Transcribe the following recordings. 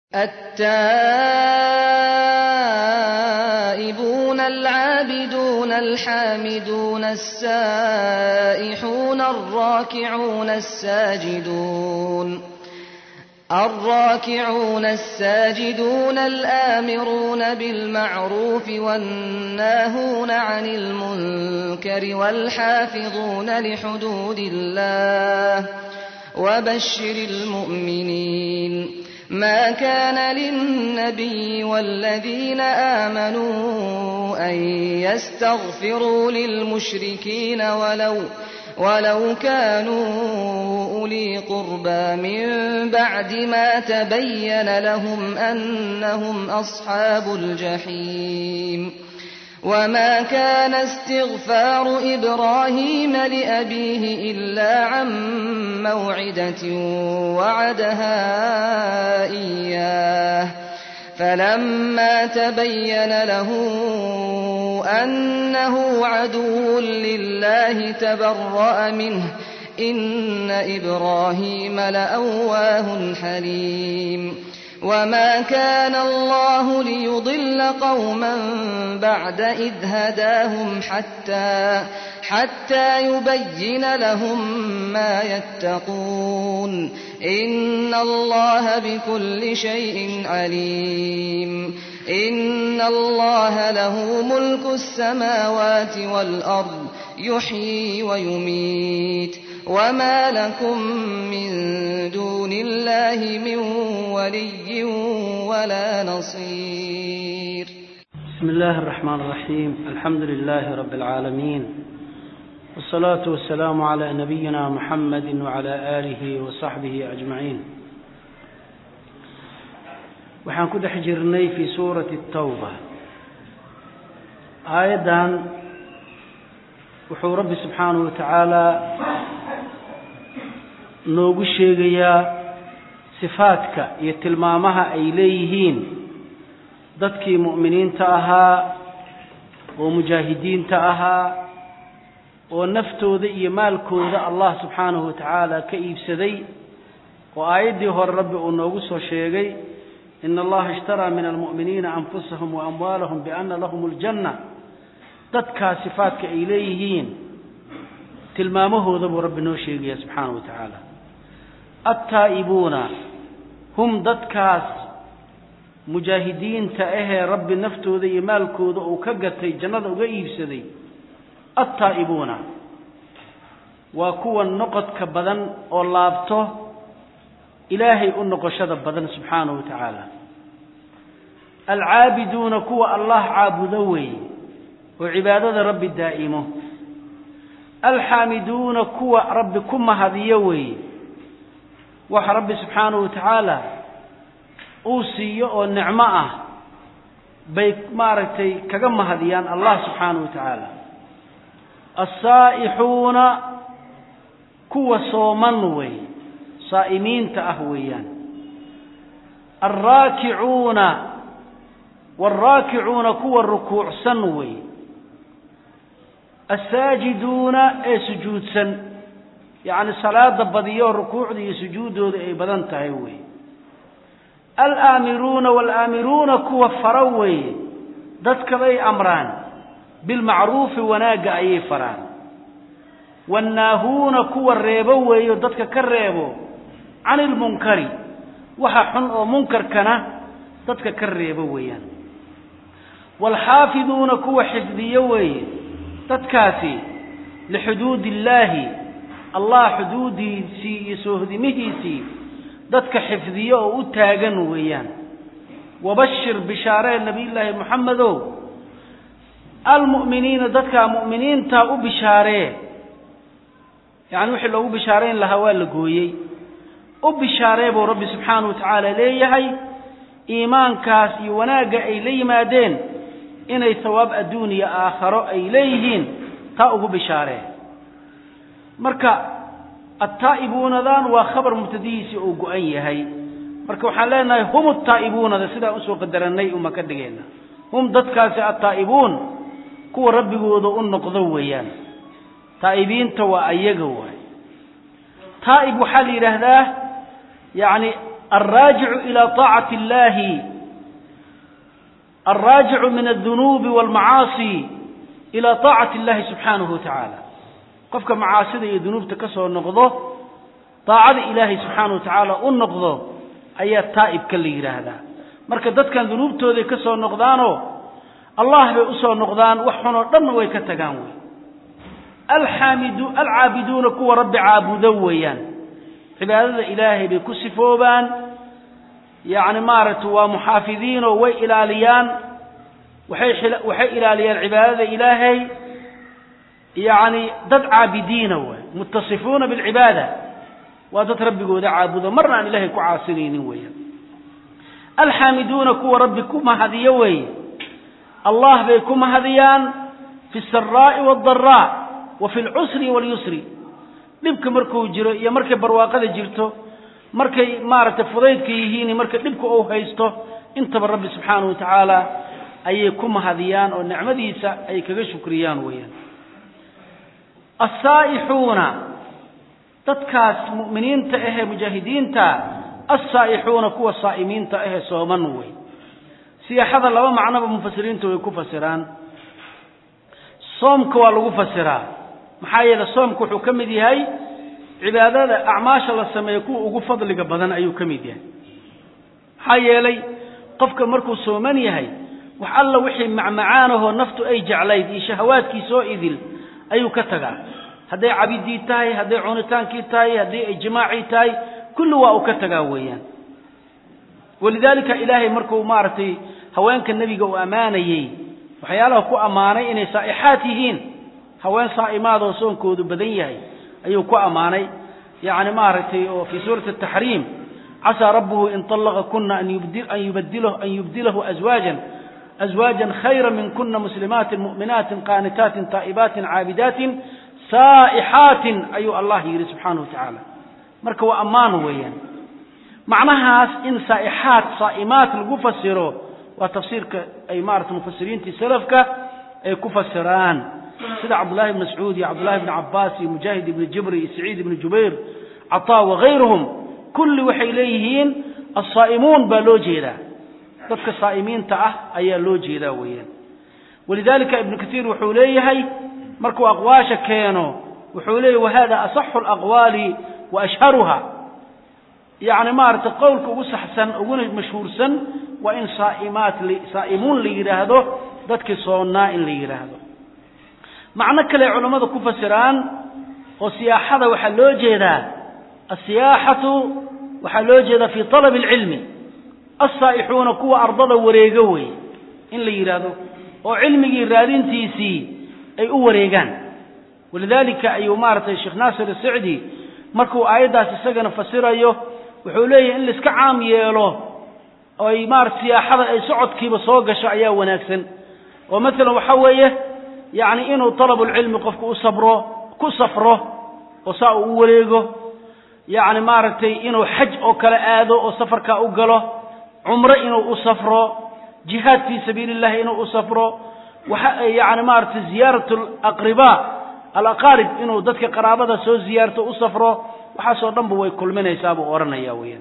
التائبون العابدون الحامدون السائحون الراكعون الساجدون الراكعون الساجدون الآمرون بالمعروف والناهون عن المنكر والحافظون لحدود الله وبشر المؤمنين ما كان للنبي والذين آمنوا أن يستغفروا للمشركين ولو ولو كانوا أولي قربى من بعد ما تبين لهم أنهم أصحاب الجحيم وما كان استغفار إبراهيم لأبيه إلا عن موعدة وعدها إياه فلما تبين له أنه عدو لله تبرأ منه إن إبراهيم لأواه حليم وما كان الله ليضل قوما بعد إذ هداهم حتى حتى يبين لهم ما يتقون إن الله بكل شيء عليم إن الله له ملك السماوات والأرض يحيي ويميت وما لكم من دون الله من ولي ولا نصير بسم الله الرحمن الرحيم الحمد لله رب العالمين والصلاة والسلام على نبينا محمد وعلى آله وصحبه أجمعين waxaan ku dhex jirnay fii suurati الtawba aayaddan wuxuu rabbi subxaanahu wa tacaala noogu sheegayaa sifaadka iyo tilmaamaha ay leeyihiin dadkii mu'miniinta ahaa oo mujaahidiinta ahaa oo naftooda iyo maalkooda allah subxaanahu wa tacaala ka iibsaday oo aayaddii hore rabbi uu noogu soo sheegay ina allaha ishtaraa min almu'miniina anfusahum wa amwaalahum biana lahum aljanna dadkaa sifaadka ay leeyihiin tilmaamahooda buu rabbi noo sheegaya subxaanahu wa tacaala attaa'ibuuna hum dadkaas mujaahidiinta ahee rabbi naftooda iyo maalkooda uu ka gatay jannada uga iibsaday attaa'ibuuna waa kuwa noqodka badan oo laabto ilaahay u noqoshada badan subxaanahu wa tacaala alcaabiduuna kuwa allah caabudo weeye oo cibaadada rabbi daa'imo alxaamiduuna kuwa rabbi ku mahadiyo weeye waxa rabbi subxaanahu wa tacaala uu siiyo oo nicmo ah bay maaragtay kaga mahadiyaan allah subxaanahu wa tacaala alsaa'ixuuna kuwa sooman weeye saa'imiinta ah weeyaan alraakicuuna waalraakicuuna kuwa rukuucsan weeye assaajiduuna ee sujuudsan yacni salaada badiyo rukuucda iyo sujuuddooda ay badan tahay weeye alaamiruuna waalaamiruuna kuwa fara weeye dadka bay amraan bilmacruufi wanaagga ayay faraan wannaahuuna kuwa reebo weeyo dadka ka reebo cani ilmunkari waxa xun oo munkarkana dadka ka reebo weeyaan waalxaafiduuna kuwa xifdiyo weeye dadkaasi lixuduudi illaahi allah xuduudiisii iyo soohdimihiisii dadka xifdiyo oo u taagan weeyaan wabashir bishaaree nabiyullaahi moxamedow almu'miniina dadkaa mu'miniintaa u bishaaree yacni wixii loogu bishaarayn lahaa waa la gooyey u bishaaree buu rabbi subxaanahu wa tacaala leeyahay iimaankaas iyo wanaagga ay la yimaadeen inay hawaab adduun iyo aakharo ay leeyihiin taa ugu bishaaree marka attaa'ibuunadan waa khabar mubtadihiisii uu go-an yahay marka waxaan leenahay hum attaa'ibuunada sidaan usoo qadarannay uma ka dhigayna hum dadkaasi attaa'ibuun kuwa rabbigooda u noqdo weeyaan taa'ibiinta waa ayaga waay taa'ib waxaa la yidhaahdaa yacni alraajicu ilaa taacati illahi alraajicu min aldunuubi walmacaasi ilaa taacati illahi subxaanahu wa tacaala qofka macaasida iyo dunuubta ka soo noqdo daacada ilaahay subxaana wa tacaala u noqdo ayaa taa'ibka la yidhaahdaa marka dadkan dunuubtooday ka soo noqdaanoo allah bay usoo noqdaan wax xunoo dhanna way ka tagaan wey alxaamidu alcaabiduuna kuwa rabbi caabudo weeyaan cibaadada ilaahay bay ku sifoobaan yacni maaragtay waa muxaafidiinoo way ilaaliyaan waxay waxay ilaaliyaan cibaadada ilaahay yacni dad caabidiina waay muttasifuuna bilcibaada waa dad rabbigooda caabudo marna aan ilahay ku caasinaynin weeyaan alxaamiduuna kuwa rabbi ku mahadiyo weeye allah bay ku mahadiyaan fi saraa'i waaddaraa wa fi lcusri walyusri dhibka markuu jiro iyo markay barwaaqada jirto markay maaragtay fudaydka yihiin marka dhibka uu haysto intaba rabbi subxaanahu wa tacaala ayay ku mahadiyaan oo nicmadiisa ay kaga shukriyaan weeyaan assaa'ixuuna dadkaas mu'miniinta ahee mujaahidiinta assaa'ixuuna kuwa saa'imiinta ahee sooman wey siyaaxada laba macnoba mufasiriinta way ku fasiraan soomka waa lagu fasiraa maxaa yeele soomka wuxuu ka mid yahay cibaadada acmaasha la sameeyo kuwa ugu fadliga badan ayuu ka mid yahay maxaa yeelay qofka markuu sooman yahay wax alla wixii macmacaanahoo naftu ay jeclayd iyo shahawaadkiisoo idil ayuu ka tagaa hadday cabidii tahay hadday cunitaankii tahay haddii ay jimaacii tahay kulli waa uu ka tagaa weeyaan walidaalika ilaahay markuu maaragtay haweenka nebiga uu ammaanayey waxyaalaha ku ammaanay inay saa'ixaat yihiin haween saa'imaadoo soonkoodu badan yahay ayuu ku ammaanay yacni maaragtay oo fii suurati ataxriim casaa rabbuhu in طallaqa kuna an yubdilahu aswaajan aswaajan khayra min kuna muslimaatin mu'minaatin qaanitaatin taa'ibaatin caabidaatin saa'ixaatin ayuu allah yidhi subxaanahu wa tacaala marka waa ammaan weeyaan macnahaas in saa'ixaat saa'imaat lagu fasiro waa tafsiirka ay maarata mufasiriintii salafka ay ku fasiraan sida cabdullahi ibn mascuud iyo cabdullahi ibn cabbaas iyo mujaahid ibni jibri iyo saciid ibni jubayr cataa wagayruhum kulli waxay leeyihiin assaa'imuun baa loo jeedaa dadka saa'imiinta ah ayaa loo jeedaa weeyaan walidalika ibnu katiir wuxuu leeyahay markuu aqwaasha keeno wuxuu leeyahy wahada asaxu alaqwaali wa ashharuha yacni maaragtay qowlka ugu saxsan uguna mashhuursan waa in saaimaat saa'imuun la yidhaahdo dadkii soonnaa in la yidhaahdo macno kale culammada ku fasiraan oo siyaaxada waxaa loo jeedaa asiyaaxatu waxaa loo jeedaa fii talabi alcilmi alsaa'ixuuna kuwa ardada wareego wey in la yidhaahdo oo cilmigii raadintiisii ay u wareegaan walidaalika ayuu maaragtay sheekh naasir asicdi markuu aayaddaas isagana fasirayo wuxuu leeyahay in laiska caam yeelo oo ay maarata siyaaxada ay socodkiiba soo gasho ayaa wanaagsan oo maalan waxa weeye yacni inuu talabulcilmi qofku u sabro ku safro oo saa uu u wareego yacni maaragtay inuu xaj oo kale aado oo safarkaa u galo cumro inuu u safro jihaad fii sabiili illahi inuu u safro waxa yacni maaragtay ziyaarat alaqribaa alaqaarib inuu dadka qaraabada soo ziyaarto u safro waxaasoo dhanba way kulminaysaa buu odhanaya weeyaan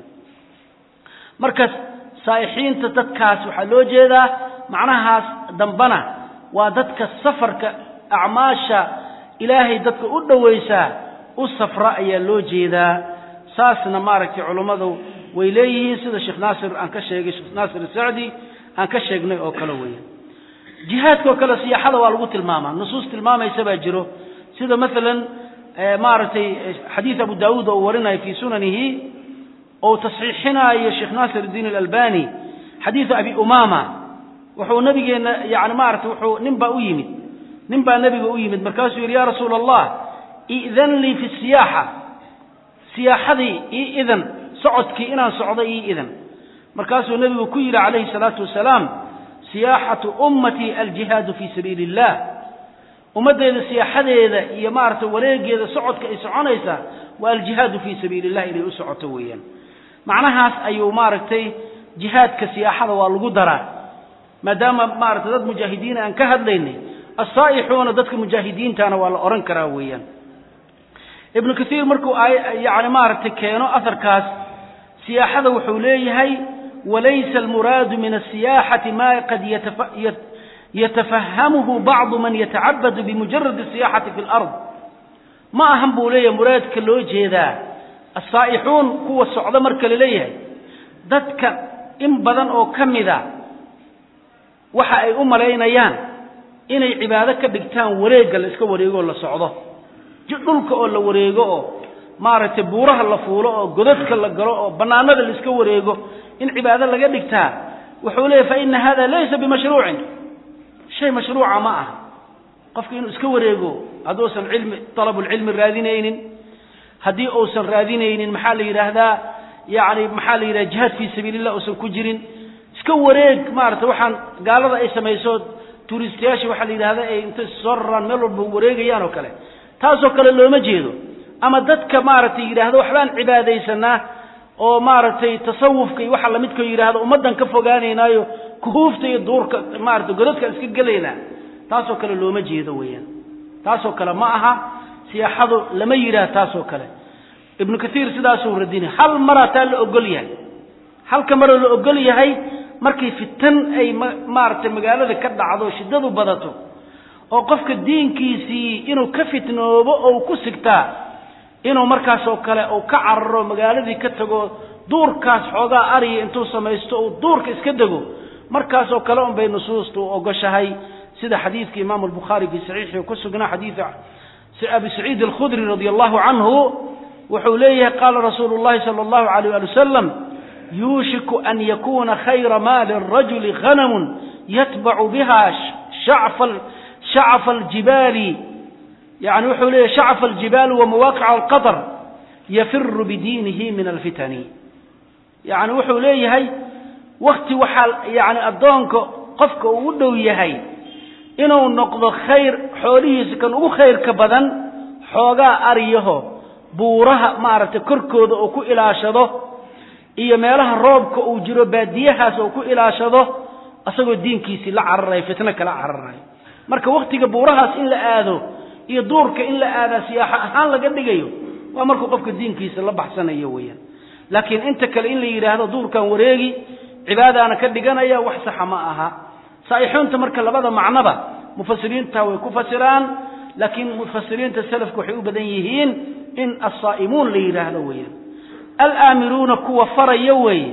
marka saa'ixiinta dadkaas waxaa loo jeedaa macnahaas dambana waa dadka safarka acmaasha ilaahay dadka u dhowaysaa u safra ayaa loo jeedaa saasna maaragtay culummadu way leeyihiin sida sheekh naasir aan ka sheegay sheekh naasir sacdi aan ka sheegnay oo kale weeyaan jihaadka oo kale siyaaxada waa lagu tilmaamaa nusuus tilmaamaysa baa jiro sida maalan maaragtay xadiid abu daawuud oo uu warinayo fii sunanihi ou tasxiixinaayo sheekh naasir iddiin alalbani xadiidu abi umama wuxuu nabigeenna yani maaragtay wuxuu nin baa u yimid nin baa nebiga u yimid markaasuu yidhi ya rasuula allah i'dan lii fi siyaaxa siyaaxadii ii idan socodkii inaan socdo ii idan markaasuu nebigu ku yidhi calayhi salaatu wasalaam siyaaxatu ummatii aljihaadu fii sabiili illah ummaddeeda siyaaxadeeda iyo maaragtay wareegeeda socodka ay soconaysaa waa aljihaadu fii sabiili illah inay u socoto weeyaan macnahaas ayuu maaragtay jihaadka siyaaxada waa lagu daraa maadaama maaragtay dad mujaahidiina aan ka hadlaynay assaa'ixuuna dadka mujaahidiintana waa la odhan karaa weeyaan ibnu kaiir markuu yani maaragtay keeno aharkaas siyaaxada wuxuu leeyahay walaysa almuraadu min asiyaaxati ma qad yatafahamuhu bacdu man yatacabadu bimujaradi asiyaxati fi lard ma ahan buu leeyahay muraadka loo jeedaa asaa'ixuun kuwa socdo marka la leeyahay dadka in badan oo ka mida waxa ay u malaynayaan inay cibaado ka dhigtaan wareegga la iska wareego oo la socdo dhulka oo la wareego oo maaragtay buuraha la fuulo oo godadka la galo oo bannaanada la iska wareego in cibaado laga dhigtaa wuxuu leeyahy fa ina hada laysa bimashruucin shay mashruuca ma aha qofka inuu iska wareego hadduusan cilmi talabulcilmi raadinaynin haddii uusan raadinaynin maxaa la yidhaahdaa yani maxaa la yidhahda jihaad fii sabiilillah uusan ku jirin iska wareeg maarata waxaan gaalada ay samayso tuuristayaasha waxaa la yidhahda ay intay soo raraan meel walba wareegayaan oo kale taasoo kale looma jeedo ama dadka maaragtay yidhaahdo waxbaan cibaadaysanaa oo maaragtay tasawufka iyo waxa lamidkao yidhahdo ummaddan ka fogaanaynaayo kuhuufta iyo duurka maarata godadkaan iska gelaynaa taasoo kale looma jeedo weeyaan taasoo kale ma aha siyaaxadu lama yidhaah taasoo kale ibnu kaiir sidaasuu radinay hal maraa taa la ogol yahay halka maroo la ogol yahay markay fitan ay maaragtay magaalada ka dhacdo shiddadu badato oo qofka diinkiisii inuu ka fitnoobo oo ku sigtaa inuu markaasoo kale uu ka cararo magaaladii ka tago duurkaas xoogaa ariya intuu samaysto uu duurka iska dego markaasoo kale un bay nusuustu ogoshahay sida xadiidka imaamu albukhaari fii saxiixi ku sugnaa xadiida abi saciid alkhudri radia allahu canhu wuxuu leeyahay qaala rasuulu llahi sala allahu alayh ali wasalam yuushiku an yakuna khayra maali rajuli hanamun yatbacu biha shacfa aljibaali yani wuxuu leeyahy shacfa aljibaali wa mawaaqica alqadr yafiru bidiinihi min alfitani yani wuxuu leeyahay wakti waxaa yani addoonka qofka uu u dhow yahay inuu noqdo khayr xoolihiisa kan ugu khayrka badan xoogaa ariyaho buuraha maaragtay korkooda uu ku ilaashado iyo meelaha roobka uu jiro baadiyahaas uu ku ilaashado isagoo diinkiisii la cararayo fitno kala cararayo marka wakhtiga buurahaas in la aado iyo duurka in la aadaa siyaaxo ahaan laga dhigayo waa markuu qofka diinkiisa la baxsanayo weeyaan laakiin inta kale in la yidhaahdo duurkan wareegi cibaadaana ka dhiganaya wax saxa ma aha saa'ixuunta marka labada macnoba mufasiriinta way ku fasiraan laakiin mufasiriinta salafku waxay u badan yihiin in assaa'imuun la yidhaahdo weeyaan alaamiruuna kuwa faraya weeye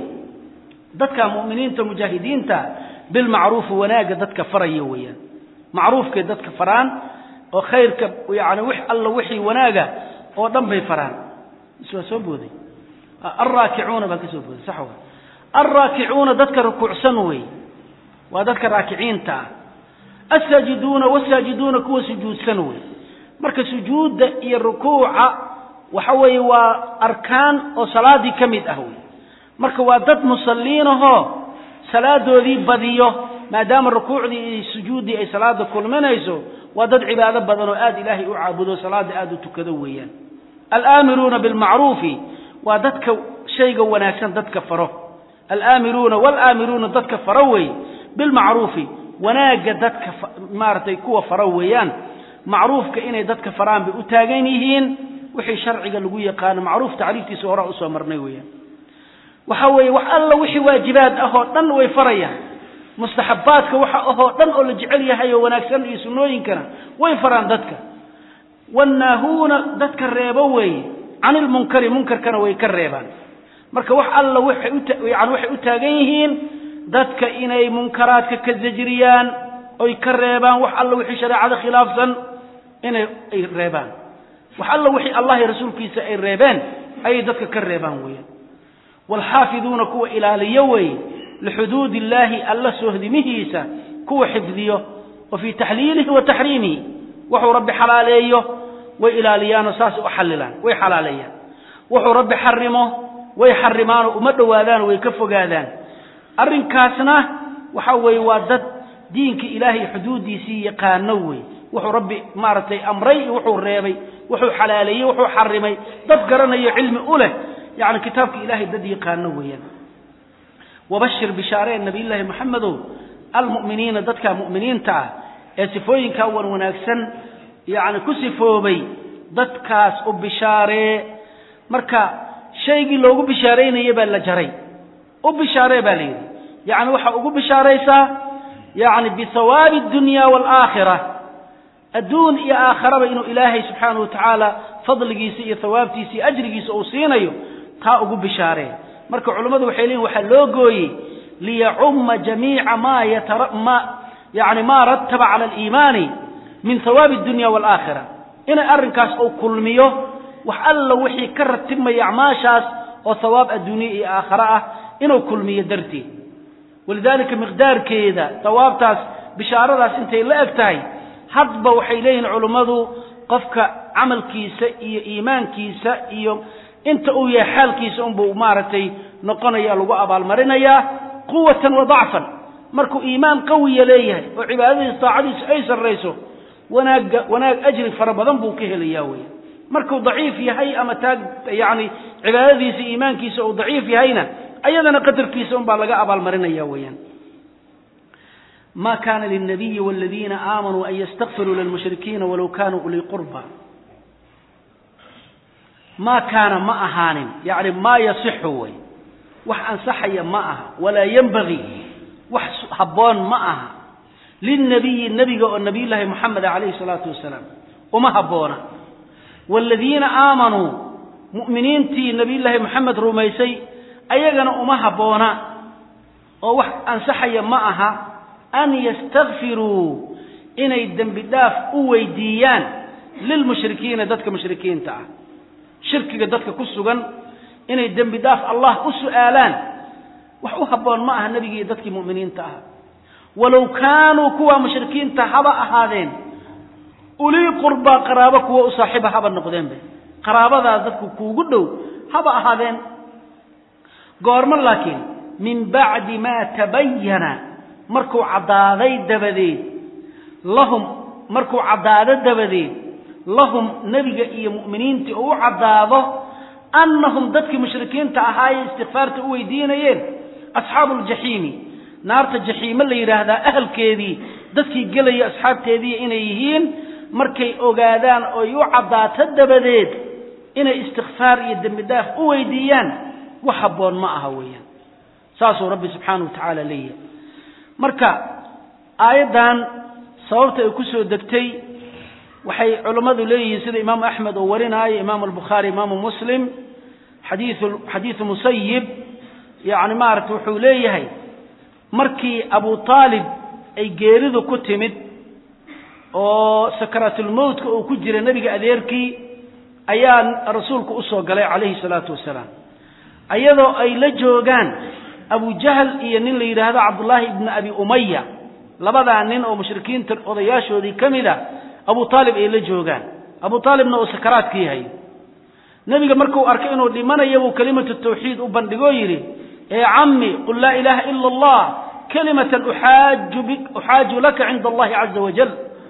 dadka mu'miniinta mujaahidiinta bilmacruufi wanaagga dadka faraya weeyaan macruufkay dadka faraan oo khayrka yani wix alla wixii wanaaga oo dhan bay faraan is waa soo booday alraakicuuna baan ka soo booday sax wa alraakicuuna dadka rukuucsan weeye waa dadka raakiciinta ah asaajiduuna wasaajiduuna kuwa sujuudsan wey marka sujuudda iyo rukuuca waxa weeye waa arkaan oo salaadii ka mid ah wey marka waa dad musalliinahoo salaadoodii badiyo maadaama rukuucdii iyo sujuuddii ay salaada kulminayso waa dad cibaado badan oo aad ilaahay u caabudo salaada aad u tukado weeyaan alaamiruuna bilmacruufi waa dadka shayga wanaagsan dadka faro alaamiruuna walaamiruuna dadka faro wey bilmacruufi wanaagga dadka maaragtay kuwa faro weeyaan macruufka inay dadka faraan bay u taagan yihiin wixii sharciga lagu yaqaano macruuf tacriiftiisa horaa usoo marnay weeyaan waxa weeye wax alla wixii waajibaad ah oo dhan way farayaan mustaxabaadka waxa ahoo dhan oo la jecel yahay oo wanaagsan iyo sunnooyinkana way faraan dadka wannaahuuna dadka reebo weeye can ilmunkari munkarkana way ka reebaan marka wax alla waxay uyani waxay u taagan yihiin dadka inay munkaraadka ka zajriyaan oy ka reebaan wax alla wixii shareecada khilaafsan inay ay reebaan wax alla wixii allah iyo rasuulkiisa ay reebeen ayay dadka ka reebaan weeyaan waalxaafiduuna kuwa ilaaliyo weeye lixuduud illaahi alla soohdimihiisa kuwa xifdiyo wa fii taxliilihi wa taxriimihi wuxuu rabbi xalaaleeyo way ilaaliyaanoo saas u xalilaan way xalaaleeyaan wuxuu rabbi xarimo way xarimaanoo uma dhowaadaanoo way ka fogaadaan arrinkaasna waxa weeye waa dad diinka ilaahay xuduuddiisii yaqaano wey wuxuu rabbi maaragtay amray iyo wuxuu reebay wuxuu xalaaleeyey wuxuu xarimay dad garanayo cilmi u leh yacni kitaabka ilaahay dad yaqaano weeyaan wabashir bishaaree nabiyullaahi maxamedow almu'miniina dadka mu'miniinta ah ee sifooyinkaa wan wanaagsan yacni ku sifoobay dadkaas u bishaaree marka shaygii loogu bishaaraynaya baa la jaray u bishaaree baa la yidhi yacni waxaa ugu bishaaraysaa yacni bihawaabi addunya waalaakhira adduun iyo aakharaba inuu ilaahay subxaanahu wa tacaala fadligiisa iyo hawaabtiisa iyo ajrigiisa uu siinayo taa ugu bishaaree marka culummadu waxay leeyihin waxaa loo gooyey liyacumma jamiica ma yatama yani maa rataba cala aliimaani min hawaabi addunya waalaakhira inay arrinkaas uu kulmiyo wax alla wixii ka ratibmaya acmaashaas oo hawaab adduunye iyo aakhare ah inuu kulmiyo darteed walidaalika miqdaarkeeda hawaabtaas bishaaradaas intay la eg tahay hadba waxay leeyihiin culummadu qofka camalkiisa iyo iimaankiisa iyo inta uu yahay xaalkiisa unbuu maaragtay noqonaya lagu abaalmarinayaa quwatan wa dacfan markuu iimaan qawiya leeyahay oo cibaadadiisa taacadiisu ay sarrayso wanaagga wanaag ajri fara badan buu ka helayaa weya markuu daciif yahay ama taag yacni cibaadadiisa iimaankiisa uu daciif yahayna ayadana qadarkiisa unbaa laga abaalmarinaya weeyaan ma kana lilnabiyi waladiina aamanuu an yastakfiruu lilmushrikiina walow kanuu ulii qurba maa kaana ma ahaanin yacni maa yasixu way wax ansaxaya ma aha walaa yenbagii wax habboon ma aha lilnabiyi nebiga oo nabiyullaahi moxameda calayhi salaatu wasalaam uma habboona waaladiina aamanuu mu'miniintii nabiyullaahi moxamed rumaysay ayagana uma habboona oo wax ansaxaya ma aha an yastakfiruu inay dembi dhaaf u weydiiyaan lilmushrikiina dadka mushrikiinta ah shirkiga dadka ku sugan inay dembi dhaaf allah u su'aalaan wax u habboon ma aha nebigii dadkii mu'miniinta ah walow kaanuu kuwa mushrikiinta haba ahaadeen ulii qurbaa qaraabo kuwa u saaxiiba haba noqdeenbe qaraabadaas dadku kuugu dhow haba ahaadeen goormo laakiin min bacdi maa tabayana markuu caddaaday dabadeed lahum markuu caddaado dabadeed lahum nebiga iyo mu'miniintii oo u caddaado annahum dadkii mushrikiinta ahaayee istikfaarta u weydiinayeen asxaabu ljaxiimi naarta jaxiime la yidhaahdaa ahalkeedii dadkii gelaya asxaabteedii inay yihiin markay ogaadaan oy u caddaato dabadeed inay istikfaar iyo dembi dhaaf u weydiiyaan wax habboon ma aha weeyaan saasuu rabbi subxaanahu wa tacaala leeyahay marka aayaddan sababta ay ku soo degtay waxay culammadu leeyihiin sida imaamu axmed oo warinaayo imaamu albukhaari imaamu muslim xadiiu xadiidu musayib yacni maaragta wuxuu leeyahay markii abu aalib ay geeridu ku timid oo sakaraatulmowtka uu ku jira nebiga adeerkii ayaa rasuulku usoo galay calayhi salaatu wasalaam ayadoo ay la joogaan abu jahl iyo nin la yidhaahdo cabdullaahi ibni abi umaya labadaa nin oo mushrikiinta odayaashoodii ka mid a abu aalib ay la joogaan abu aalibna uu sakaraadka yahay nebiga markuu arkay inuu dhimanayo buu kelimatu tawxiid u bandhigoo yidhi ee cammi qul laa ilaaha ila allah kalimatan uxaaju laka cinda allahi caza wajal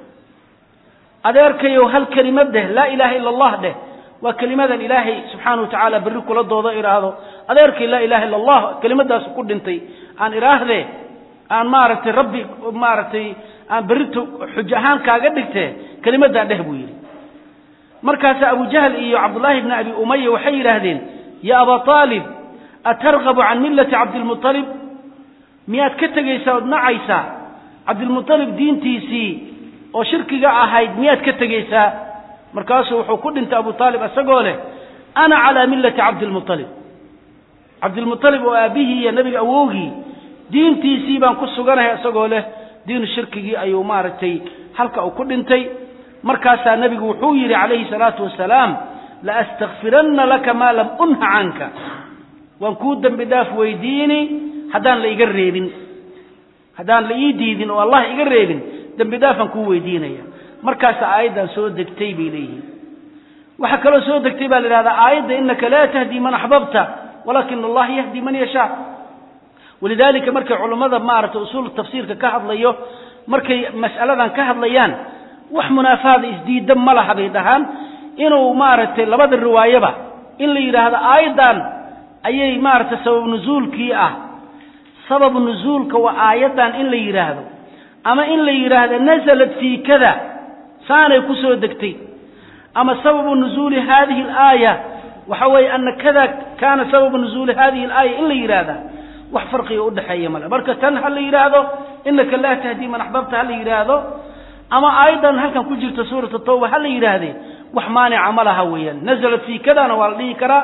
adeerkayow hal kelimad dheh laa ilaaha ila allah dheh waa kelimadan ilaahay subxaana wa tacaala berri kula doodo idhaahdo adeerkay laa ilaha illa allah kelimadaas ku dhintay aan idhaahdee aan maaragtay rabbi maaragtay aan berrito xujo ahaan kaaga dhigtee kelimadaa dheh buu yidhi markaasa abu jahl iyo cabdullaahi bni abi umaya waxay yidhaahdeen ya aba aalib atargabu can millati cabdilmualib miyaad ka tegaysaa ood nacaysaa cabdilmualib diintiisii oo shirkiga ahayd miyaad ka tegaysaa markaasuu wuxuu ku dhintay abu aalib isagoo leh ana calaa millati cabdilmualib cabdilmualib oo aabbihii iyo nebiga awowgii diintiisii baan ku suganahay isagoo leh diinu shirkigii ayuu maaragtay halka uu ku dhintay markaasaa nebigu wuxuu yidhi calayhi salaatu wasalaam laastakfiranna laka maa lam unha canka waan kuu dembi dhaaf weydiini haddaan la iga reebin haddaan la ii diidin oo allah iga reebin dembi dhaafaan kuu weydiinaya markaasa aayaddan soo degtay bay leeyihiin waxaa kaloo soo degtay baa la idhahdaa aayadda inaka laa tahdii man axbabta walakin allah yahdi man yashaa walidaalika markay culammada maaragtay usuul tafsiirka ka hadlayo markay mas'aladan ka hadlayaan wax munaafaada isdiidda ma laha bay dhahaan inuu maaragtay labada riwaayaba in la yidhaahdo aayaddan ayay maaragtay sabab nuzuulkii ah sababu nuzuulka waa aayaddan in la yidhaahdo ama in la yidhaahdo nasalat fii kada saanay ku soo degtay ama sababu nuzuuli hadihi alaaya waxa weeye ana kada kaana sababu nuzuuli hadihi alaaya in la yidhaahda wax farqiga udhexeeya male marka tan ha la yidhaahdo inaka laa tahdii man axbabta ha la yidhaahdo ama aayaddan halkan ku jirta suurat tawba ha la yidhaahdee wax maanica ma laha weeyaan nazalat fii kadana waa la dhihi karaa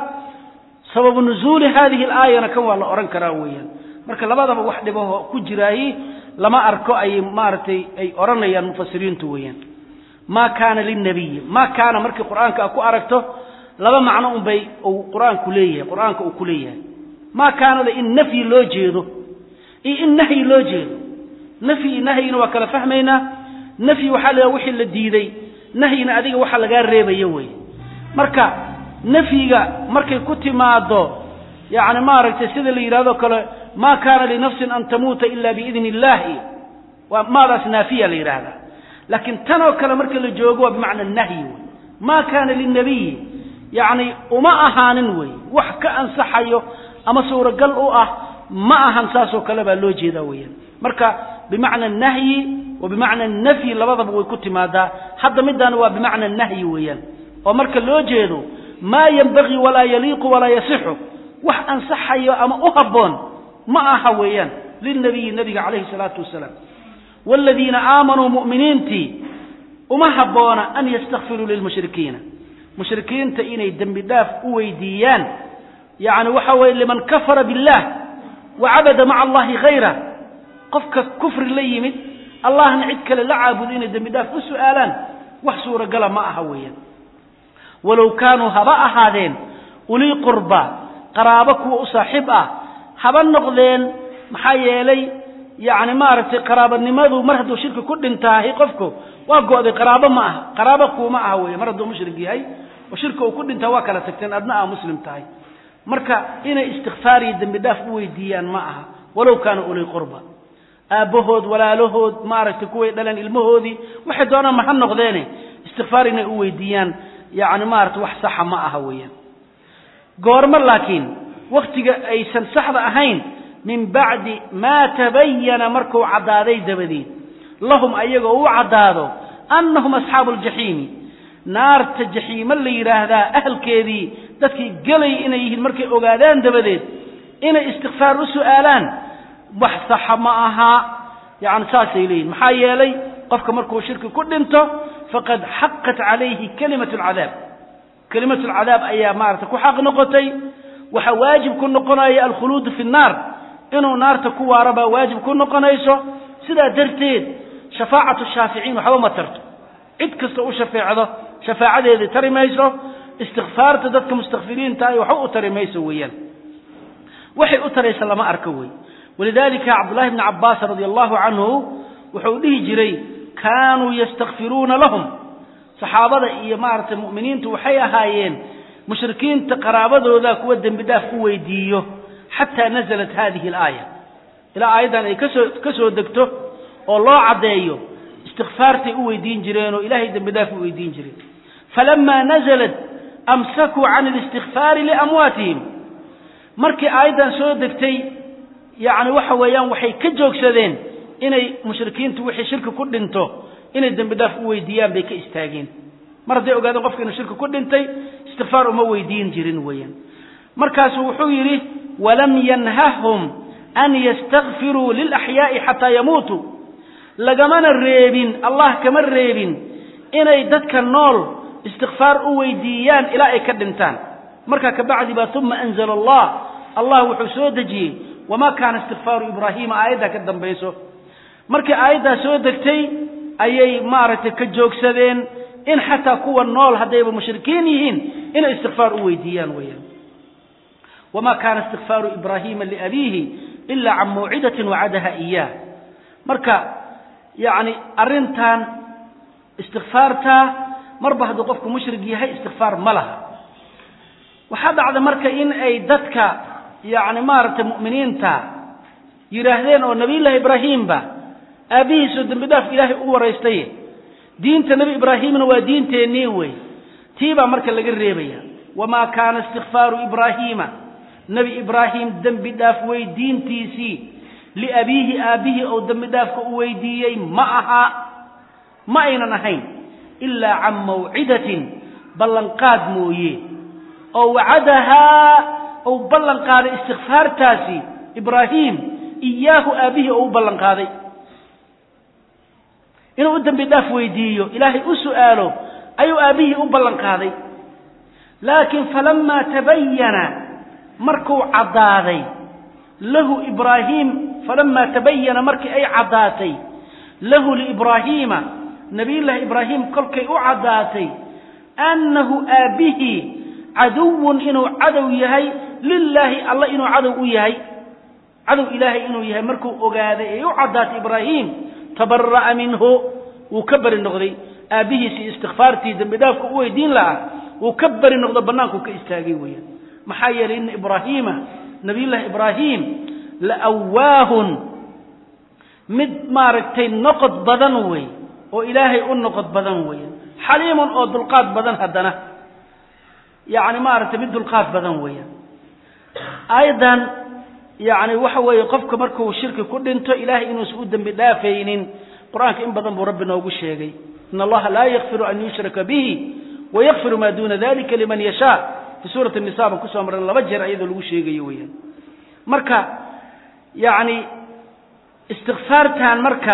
sababu nuzuuli hadihi alaayana kan waa la odhan karaa weeyaan marka labadaba wax dhibaho ku jiraayi lama arko ay maaragtay ay odhanayaan mufasiriintu weeyaan maa kaana lilnabiyi maa kaana markii qur-aanka ku aragto laba macno unbay uu qur-aanku leeyahay qur-aanka uu ku leeyahay maa kaanada in nafyi loo jeedo iyo in nahyi loo jeedo nafyi iyo nahyina waa kala fahmaynaa nafyi waxaa la wixii la diiday nahyina adiga waxa lagaa reebaya weeye marka nafyiga markay ku timaado yani maaragtay sida la yidhahdo kale ma kaana linafsin an tamuuta ila biidni illahi waa maadaas naafiya la yidhaahdaa laakiin tan oo kale marka la joogo waa bimacna nahyi wey ma kaana linabiyi yani uma ahaanin wey wax ka ansaxayo ama suuragal u ah ma ahan saasoo kale baa loo jeedaa weeyaan marka bimacna nahyi wa bimacna nafyi labadaba way ku timaadaa hadda midaana waa bimacna nahyi weeyaan oo marka loo jeedo maa yenbagii walaa yaliiqu walaa yasixu wax ansaxayo ama u habboon ma aha weeyaan lilnabiyi nabiga calayhi salaatu wasalaam waaladiina aamanuu mu'miniintii uma habboona an yastakfiruu lilmushrikiina mushrikiinta inay dembi dhaaf u weydiiyaan yacni waxa weeye liman kafara billah wa cabada maca allahi hayra qofka kufri la yimid allahna cid kale la caabudo inay dembi dhaaf u su'aalaan wax suuragala ma aha weeyaan walow kaanuu haba ahaadeen ulii qurba qaraabo kuwa u saaxiib ah haba noqdeen maxaa yeelay yacni maaragtay qaraabanimadu mar hadduu shirki ku dhintaahay qofku waa go'day qaraabo ma aha qaraabo kuuma aha weeye mar hadduu mushrik yahay oo shirka uu ku dhintaa waa kala tagteen adna aa muslim tahay marka inay istikfaar iyo dembi dhaaf u weydiiyaan ma aha walow kaana ulii qurba aabbahood walaalahood maaragtay kuway dhaleen ilmahoodii waxay doonaan ma ha noqdeene istikfaar inay u weydiiyaan yacni maaragtay wax saxa ma aha weeyaan goormo laakiin wakhtiga aysan saxda ahayn min bacdi maa tabayana markuu caddaaday dabadeed lahum ayagoo u caddaado annahum asxaabu aljaxiimi naarta jaxiimo la yidhaahdaa ahalkeedii dadkii gelay inay yihiin markay ogaadaan dabadeed inay istikfaar u su'aalaan wax saxa ma aha yacni saasay leeyihin maxaa yeelay qofka markuu shirki ku dhinto faqad xaqat calayhi kalimatu alcadaab kelimatu alcadaab ayaa maarata ku xaq noqotay waxaa waajib ku noqonaya alkhuluudu fi nnaar inuu naarta ku waaro baa waajib ku noqonayso sidaa darteed shafaacatu shaaficiin waxba ma tarto cid kasta u shafeecdo shafaacadeedii tari mayso istikfaarta dadka mustakfiriinta ay waxba u tari mayso weeyaan waxay u taraysa lama arko wey walidalika cabdullahi bni cabbaas radi allahu canhu wuxuu dhihi jiray kaanuu yastakfiruuna lahum saxaabada iyo maaragtay mu'miniintu waxay ahaayeen mushrikiinta qaraabadooda kuwa dembi dhaaf u weydiiyo xataa nazalat hadihi alaaya ilaa aayaddan ay kasoo ka soo degto oo loo caddeeyo istikfaartay u weydiin jireen oo ilaahay dembi dhaaf u weydiin jireen falama nazalat amsakuu can اlistikfaari liamwaatihim markii aayaddan soo degtay yacni waxa weeyaan waxay ka joogsadeen inay mushrikiintu wixii shirki ku dhinto inay dembi dhaaf u weydiiyaan bay ka istaageen mar hadday ogaadeen qofka inuu shirki ku dhintay istikfaar uma weydiin jirin weeyaan markaasuu wuxuu yidhi walam yanhahum an yastakfiruu lilaxyaa'i xataa yamuutuu lagamana reebin allah kama reebin inay dadka nool istikfaar u weydiiyaan ilaa ay ka dhintaan markaa kabacdi baa uma anzala allah allah wuxuu soo dejiyey wamaa kaana istikfaaru ibraahiima aayaddaa ka dambayso markii aayaddaa soo degtay ayay maaragtay ka joogsadeen in xataa kuwa nool haddayba mushrikiin yihiin inay istikfaar u weydiiyaan weeyaan wamaa kaana istikfaaru ibraahiima liabiihi ila can mawcidatin wacadaha iyaah marka yacni arrintan istikfaartaa marba hadduu qofku mushrig yahay istikfaar ma laha waxaa dhacda marka in ay dadka yacni maaragtay mu'miniinta yidhaahdeen oo nabiyullaahi ibraahiimba aabbihiisoo dembi dhaaf ilaahay u waraystay diinta nebi ibraahimna waa diinteennii wey tii baa marka laga reebaya wamaa kaana istikfaaru ibraahiima nebi ibraahim dembi dhaaf weydiintiisii liabiihi aabbihii ou dembi dhaafka u weydiiyey ma aha ma aynan ahayn ilaa can mawcidatin ballanqaad mooye oo wacadahaa uu ballan qaaday istikfaartaasi ibraahim iyaahu aabbihii oo u ballan qaaday inuu u dembi dhaaf weydiiyo ilaahay u su'aalo ayuu aabbihii u ballan qaaday laakiin falamaa tabayana markuu caddaaday lahu ibraahiim falamaa tabayana markii ay caddaatay lahu liibraahiima nabiyullaahi ibraahim kolkay u caddaatay annahu aabbihii caduwun inuu cadow yahay lilaahi alla inuu cadow u yahay cadow ilaahay inuu yahay markuu ogaaday ay u caddaatay ibraahim tabara'a minhu wuu ka beri noqday aabbihiisii istikfaartii dembi dhaafka u weydiin lahaa wuu ka beri noqdo bannaankuu ka istaagay weeyaan maxaa yeelay ina ibraahiima nabiyullaahi ibraahim la awaahun mid maaragtay noqod badan wey oo ilaahay u noqod badan weeyaan xaliimun oo dulqaad badan haddana yacni maaragtay mid dulqaad badan weeyaan aayaddan yacni waxa weeye qofka markuu shirki ku dhinto ilaahay inuusan u dembi dhaafaynin qur-aanka in badan buu rabbi noogu sheegay in allaha laa yakfiru an yushraka bihi wayakfiru maa duuna dalika liman yashaa fi suurati nisa baan kusoo marran laba jeer iyadoo lagu sheegayo weeyaan marka yacni istikfaartan marka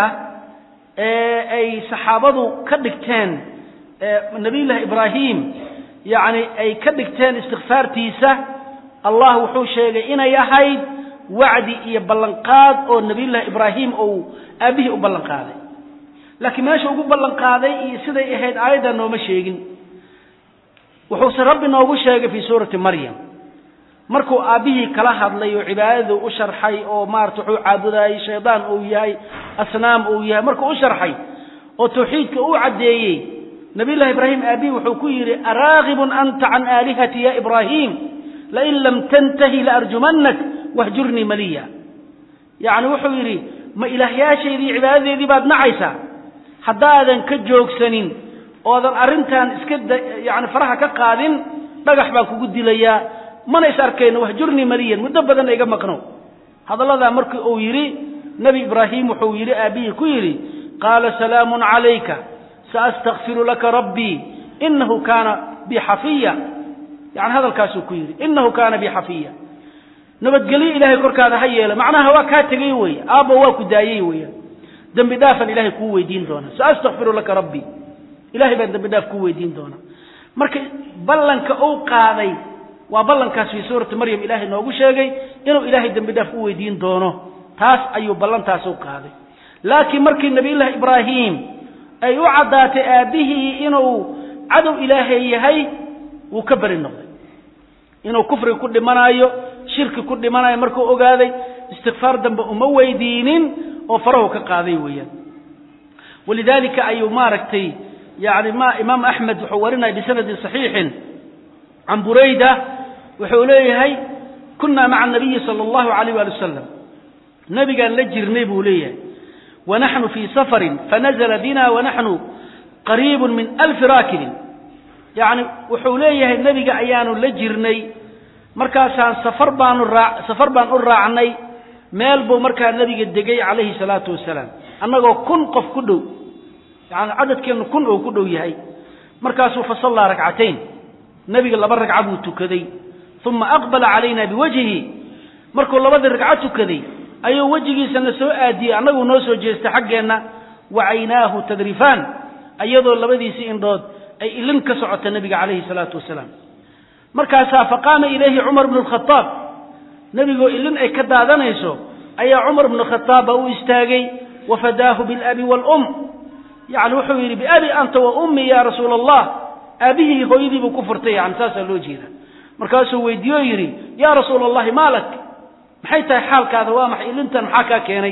ay saxaabadu ka dhigteen nabiyullaahi ibraahim yacni ay ka dhigteen istikfaartiisa allah wuxuu sheegay inay ahayd wacdi iyo ballanqaad oo nabiyullaahi ibraahim ou aabbihii u ballan qaaday laakiin meesha ugu ballan qaaday iyo siday ahayd aayadda nooma sheegin wuxuuse rabbi noogu sheegay fii suurati maryam markuu aabbihii kala hadlay oo cibaadadu u sharxay oo maarata wuxuu caabudayey shaydaan uu yahay asnaam uu yahay markuu u sharxay oo tawxiidka uu caddeeyey nabiyullahi ibraahim aabbihii wuxuu ku yidhi araagibun anta can aalihati ya ibraahim lain lam tantahi laarjumannak wahjurnii maliya yacni wuxuu yidhi ma ilaahyaashaydii cibaadadeedii baad nacaysaa haddaadan ka joogsanin oodan arrintan iska yani faraha ka qaadin dhagax baan kugu dilayaa mana is arkayno wahjurnii maliyan muddo badanna iga maqno hadalladaa markii uu yidhi nebi ibraahim wuxuu yidhi aabbihii ku yidhi qaala salaamun calayka saastakfiru laka rabbii inahu kaana bi xafiya yani hadalkaasuu ku yidhi inahu kaana bi xafiya nabadgelyo ilaahay korkaada ha yeela macnaha waa kaa tegay weeye aabba waa ku daayey weeyaan dembi dhaafan ilahay kuu weydiin doona saastakfiru laka rabbii ilahay baan dembi dhaaf kuu weydiin doona marka ballanka uu qaaday waa ballankaas fii suurati maryam ilaahay noogu sheegay inuu ilaahay dembi dhaaf u weydiin doono taas ayuu ballantaas u qaaday laakiin markii nabiyullaahi ibraahim ay u caddaatay aabbihii inuu cadow ilaahay yahay wuu ka beri noqday inuu kufriga ku dhimanaayo shirki ku dhimanayo markuu ogaaday istikfaar dambe uma weydiinin oo farahu ka qaaday weeyaan walidaalika ayuu maaragtay yani ma imaam axmed wuxuu warinaya bisanadin saxiixin can burayda wuxuu leeyahay kunaa maca anabiyi sala allahu alayh waali wasalam nebigaan la jirnay buu leeyahay wanaxnu fii safarin fanazla bina wanaxnu qariibun min alfi raakibin yacni wuxuu leeyahay nebiga ayaanu la jirnay markaasaan safar baanu raa safar baan u raacnay meel buu markaa nebiga degay calayhi salaatu wasalaam annagoo kun qof ku dhow yani cadadkeennu kun oo ku dhow yahay markaasuu fasallaa ragcatayn nebiga laba ragca buu tukaday uma aqbala calayna biwajhihi markuu labadii ragco tukaday ayuu wejigiisana soo aadiyey annaguu noo soo jeestay xaggeenna wa caynaahu tadrifaan iyadoo labadiisii indhood ay ilin ka socota nebiga calayhi salaatu wasalaam markaasaa faqaama ilayhi cumar bnu lkhadaab nebigoo ilin ay ka daadanayso ayaa cumar bnu khadaab baa u istaagay wafadaahu bilabi waalum yani wuxuu yidhi biabi anta wa ummi ya rasuula allah aabbihii hooyadii buu ku furtay yani saasaa loo jeeda markaasuu weydiiye o yidhi yaa rasuula allahi maalak maxay tahay xaalkaada waa maxay ilintan maxaa kaa keenay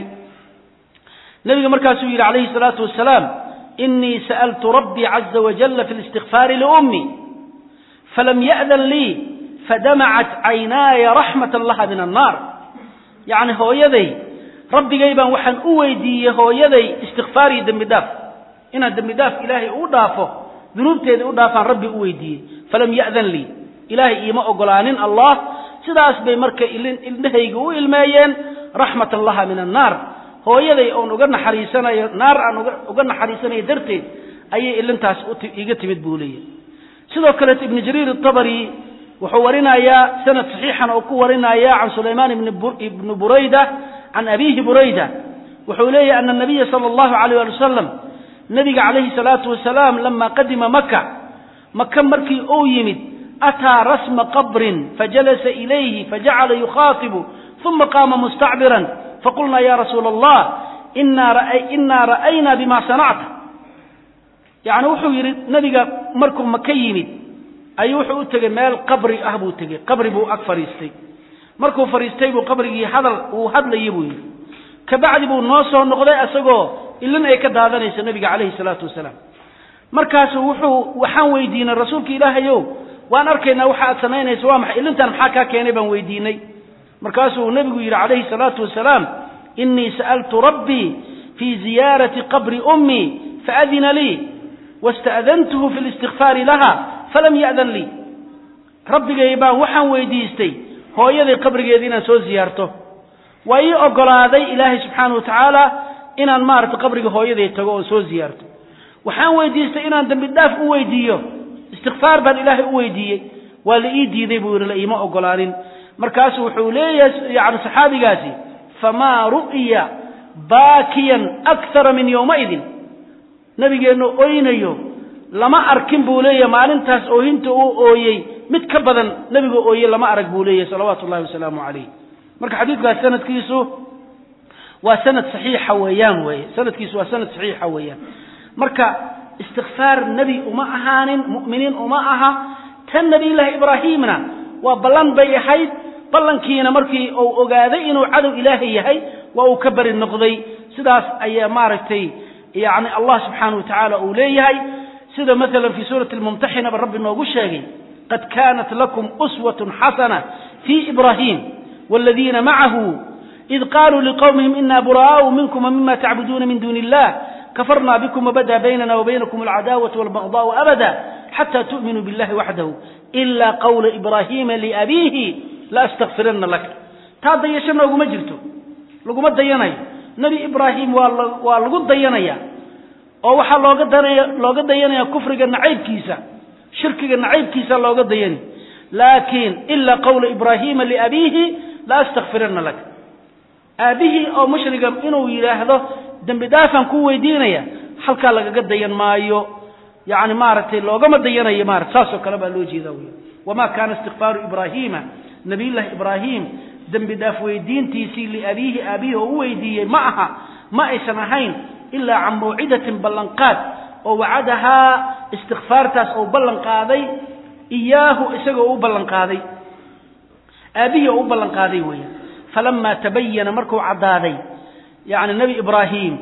nebiga markaasuu yidhi calayhi salaatu wasalaam inii sa'altu rabbii caza wajalla fi listikfaari liummii falam ya'dan lii fadamacat caynaaya raxmatan laha min annaar yacni hooyaday rabbigay baan waxaan u weydiiyey hooyaday istikfaar iyo dembi dhaaf inaan dembi dhaaf ilaahay uu dhaafo dunuubteeda u dhaafaan rabbi u weydiiyey falam ya'dan lii ilaahay iima ogolaanin allah sidaas bay marka indhahayga u ilmeeyeen raxmatan laha min annaar hooyaday oon uga naxariisanayo naar aan uga naxariisanayo darteed ayay ilintaas iga timid buu leeyahy sidoo kaleeto ibnu jariir atabari wuxuu warinayaa sanad saxiixan oo ku warinaya can sulaymaan ibni burayda can abiihi burayda wuxuu leeyahy ana nabiya sala allahu alayh ali wasalam nabiga calayhi salaatu wasalaam lama qadima maka maka markii uu yimid ataa rasma qabrin fajalasa ilayhi fajacala yukhaatibu uma qaama mustacbiran faqulnaa ya rasuula allah inaa ra'aynaa bima sanacta yani wuxuu yidhi nabiga markuu maka yimid ayuu wuxuu u tegey meel qabri ah buu tegey qabri buu ag fadhiistay markuu fadhiistay buu qabrigii hadal uu hadlayay buu yidhi kabacdi buu noo soo noqday isagoo ilin ay ka daadanayso nabiga calayhi salaatu wasalaam markaasu wuxuu waxaan weydiinay rasuulka ilaahayow waan arkaynaa waxa aad samaynayso waa maxay ilintan maxaa kaa keenay baan weydiinay markaasuu nebigu yidhi calayhi salaatu wasalaam inii sa'altu rabbii fii ziyaarati qabri ummii faadina lii wasta'dantuhu fi listikfaari laha falam ya'dan lii rabbigay baan waxaan weydiistay hooyaday qabrigeeda inaan soo ziyaarto waa ii ogolaaday ilaahay subxaana wa tacaala inaan maaragtay qabriga hooyaday tago oo soo ziyaarto waxaan weydiistay inaan dembi dhaaf u weydiiyo istikfaar baan ilaahay u weydiiyey waa la ii diiday buu yidhi la iima ogolaanin markaasu wuxuu leeyahay yani saxaabigaasi famaa ru'ya baakiyan akthara min yowmaidin nabigeennu oynayo lama arkin buu leeyahay maalintaas oohinta uu ooyey mid ka badan nebiga ooye lama arag buu leeyahay salawaatu ullahi wasalaamu calayh marka xadiidkaas sanadkiisu waa sanad saxiixa weeyaan weye sanadkiisu waa sanad saxiixa weeyaan marka istikfaar nebi uma ahaanin mu'miniin uma aha tan nebiyullaahi ibraahiimna waa ballan bay ahayd ballankiina markii uu ogaaday inuu cadow ilaahay yahay waa uu ka beri noqday sidaas ayaa maaragtay yani allah subxaana wa tacaala uu leeyahay sida maala fii suurati lmumtaxinaba rabbi noogu sheegay qad kaanat lakum uswatun xasana fii ibraahim wاladiina macahu id qaluu liqowmihim ina buraa'u minkum wmima tacbuduuna min duuni illah kafarna bikm wbada baynana wabaynakum alcadaawatu walbagdaau abada xata tu'minuu billahi waxdahu ila qawla ibraahiima liabiihi laastakfirana lak taa dayasho nooguma jirto laguma dayanayo nebi ibraahim waa lagu dayanaya oo waxaa looga danaya looga dayanaya kufriga nacaybkiisa shirkiga nacaybkiisa looga dayani laakiin ila qawla ibraahiima liabiihi laastakfirana lak aabihii oo mushriga inuu yidhaahdo dembi dhaafaan ku weydiinaya halkaa lagaga dayan maayo yani maaragtay loogama dayanayo maarata saasoo kale baa loo jeeda wy wama kaana istikfaaru ibraahiima nabiyullahi ibraahim dembi dhaaf weydiintiisii liabiihi aabihi oo u weydiiyey ma aha ma aysan ahayn ilaa can mawcidatin ballanqaad oo wacadahaa istikfaartaas oo ballan qaaday iyaahu isagoo u ballan qaaday aabihii oo u ballan qaaday weya falama tabayana markuu caddaaday yani nebi ibraahim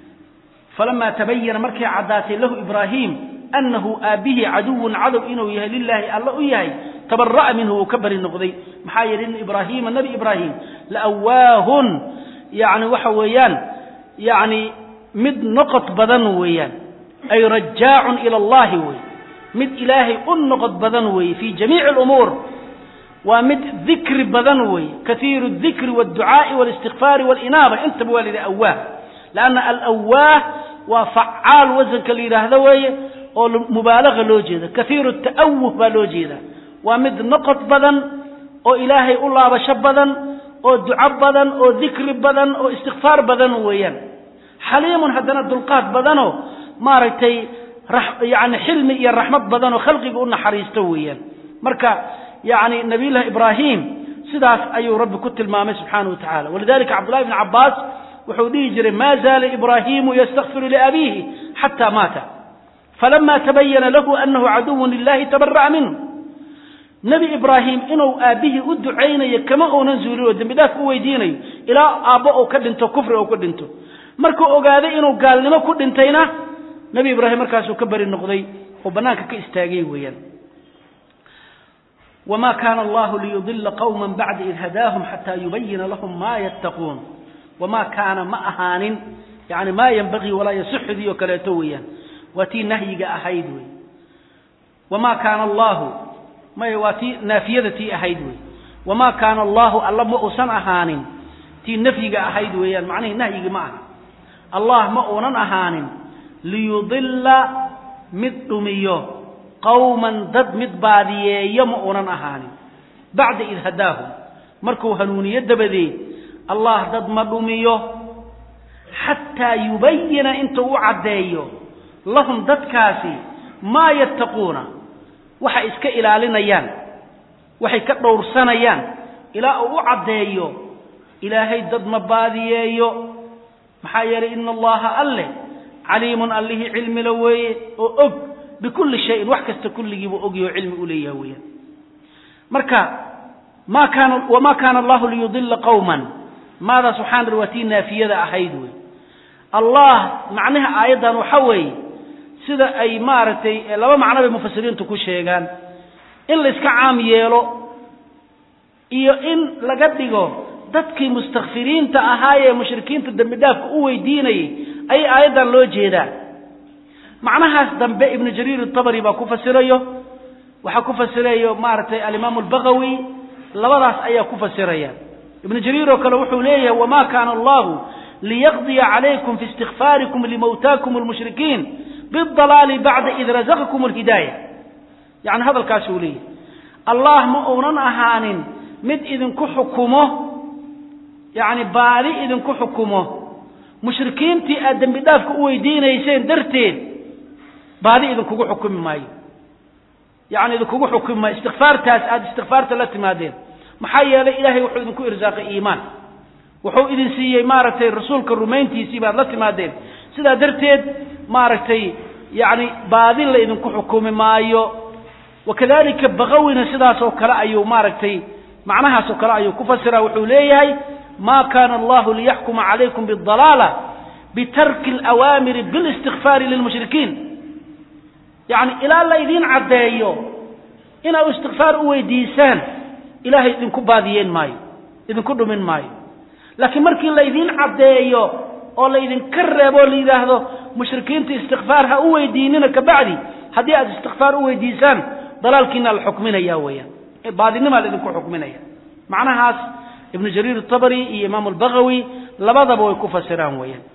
falama tabayana markay caddaatay lahu ibraahim anahu aabbihi caduwun cadow inuu yahay lilaahi alla u yahay tabara'a minhu uu ka bari noqday maxaa yeelay in ibraahiima nebi ibraahim laawaahun yani waxa weeyaan yani mid noqod badan weeyaan ay rajaacun ila allahi wey mid ilaahay u noqod badan weeye fii jamiici alumuur waa mid dikri badan weeye kaiiru dikri wاdducaa'i wاlistikfaari wاlinaaba intaba waa la yidhaha awaah lanna alawaah waa facaal wasanka la yidhaahdo weeye oo mubaalaga loo jeeda kaiiru ta'awuh baa loo jeeda waa mid noqod badan oo ilaahay u laabasho badan oo duco badan oo dikri badan oo istikfaar badan weeyaan xaliimun haddana dulqaad badanoo maaragtay yani xilmi iyo raxmad badanoo khalqiga u naxariisto weeyaan marka yani nabiyullahi ibraahim sidaas ayuu rabbi ku tilmaamay subxaana wa tacala walidalika cabdullahi bn cabaas wuxuu dhihi jiray ma zaala ibraahimu ystakfiru liabiihi xata maata falama tabayana lahu anahu caduwun lilahi tabara'a minhu nebi ibraahim inuu aabbihii u ducaynayo kama uunan zuulin oo dembi dhaaf u weydiinayo ilaa aabbo uu ka dhinto kufri uu ka dhinto markuu ogaaday inuu gaalnimo ku dhintayna nebi ibraahim markaasuu ka beri noqday oo bannaanka ka istaagay weeyaan wma kana allahu liyudila qwma bacda id hadaahum xata yubayina lahum ma yattaquun wama kaana ma ahaanin yani maa yanbagii walaa yasixudii oo kaleeto weeyaan waa tii nahyiga ahayd wey wama kaana allahu may waa tii naafiyada tii ahayd wey wama kaana allahu alla ma uusan ahaanin tii nafyiga ahayd weeyaan macnihii nahyigi ma aha allah ma uunan ahaanin liyudila mid dhumiyo qawman dad mid baadiyeeyo ma uunan ahaanin bacda id hadaahum markuu hanuuniyo dabadeed allah dad ma dhumiyo xataa yubayina intuu u caddeeyo lahum dadkaasi maa yattaquuna waxay iska ilaalinayaan waxay ka dhowrsanayaan ilaa uu u caddeeyo ilaahay dad ma baadiyeeyo maxaa yeelay ina allaha alleh caliimun allihii cilmila weeye oo og bikulli shayin wax kasta kulligiibuu ogyaho cilmi u leeyaha weeyaan marka ma kaana wamaa kaana allahu liyudila qawman maadaas waxaan ri waa tii naafiyada ahayd wey allah macnaha aayaddan waxa weeye sida ay maaragtay laba macno bay mufasiriintu ku sheegaan in la iska caam yeelo iyo in laga dhigo dadkii mustakfiriinta ahaa ee mushrikiinta dembi dhaafka u weydiinayay ayay aayaddan loo jeedaa macnahaas dambe ibnu jariir atabari baa ku fasirayo waxaa ku fasirayo maaragtay alimaamu albagawi labadaas ayaa ku fasiraya ibnu jariir oo kale wuxuu leeyahay wama kaana allahu liyaqdiya calaykum fi istikfaarikum limawtaakum almushrikiin bidalaali bacda id razaqakum alhidaaya yani hadalkaasuu leeyahay allah ma uunan ahaanin mid idinku xukumo yani baadi idinku xukumo mushrikiintii aad dembi dhaafka u weydiinayseen darteed baadi idinkugu xukumi maayo yani idinkugu xukumi maayo istikfaartaas aada istikfaarta la timaadeen maxaa yeelay ilaahay wuxuu idinku irsaaqay iimaan wuxuu idin siiyey maaragtay rasuulka rumayntiisii baad la timaadeen sidaa darteed maaragtay yani baadi la idinku xukumi maayo wakadalika bagawina sidaas oo kale ayuu maaragtay macnahaas oo kale ayuu ku fasira wuxuu leeyahay ma kana allahu liyaxkuma calaykum bidalaala bitarki alawaamiri bilistikfaari lilmushrikiin yani ilaa la idiin caddeeyo inaad istikfaar u weydiisaan ilaahay idinku baadiyeen maayo idinku dhumin maayo laakiin markii la idiin caddeeyo oo la idinka reebo o la yidhaahdo mushrikiinta istikfaar ha u weydiinina kabacdi haddii aad istikfaar u weydiisaan dalaalkiina la xukminaya weeyaan baadinimaa la idinku xukminaya macnahaas ibnu jariir atabari iyo imaam albagawi labadaba way ku fasiraan weeyaan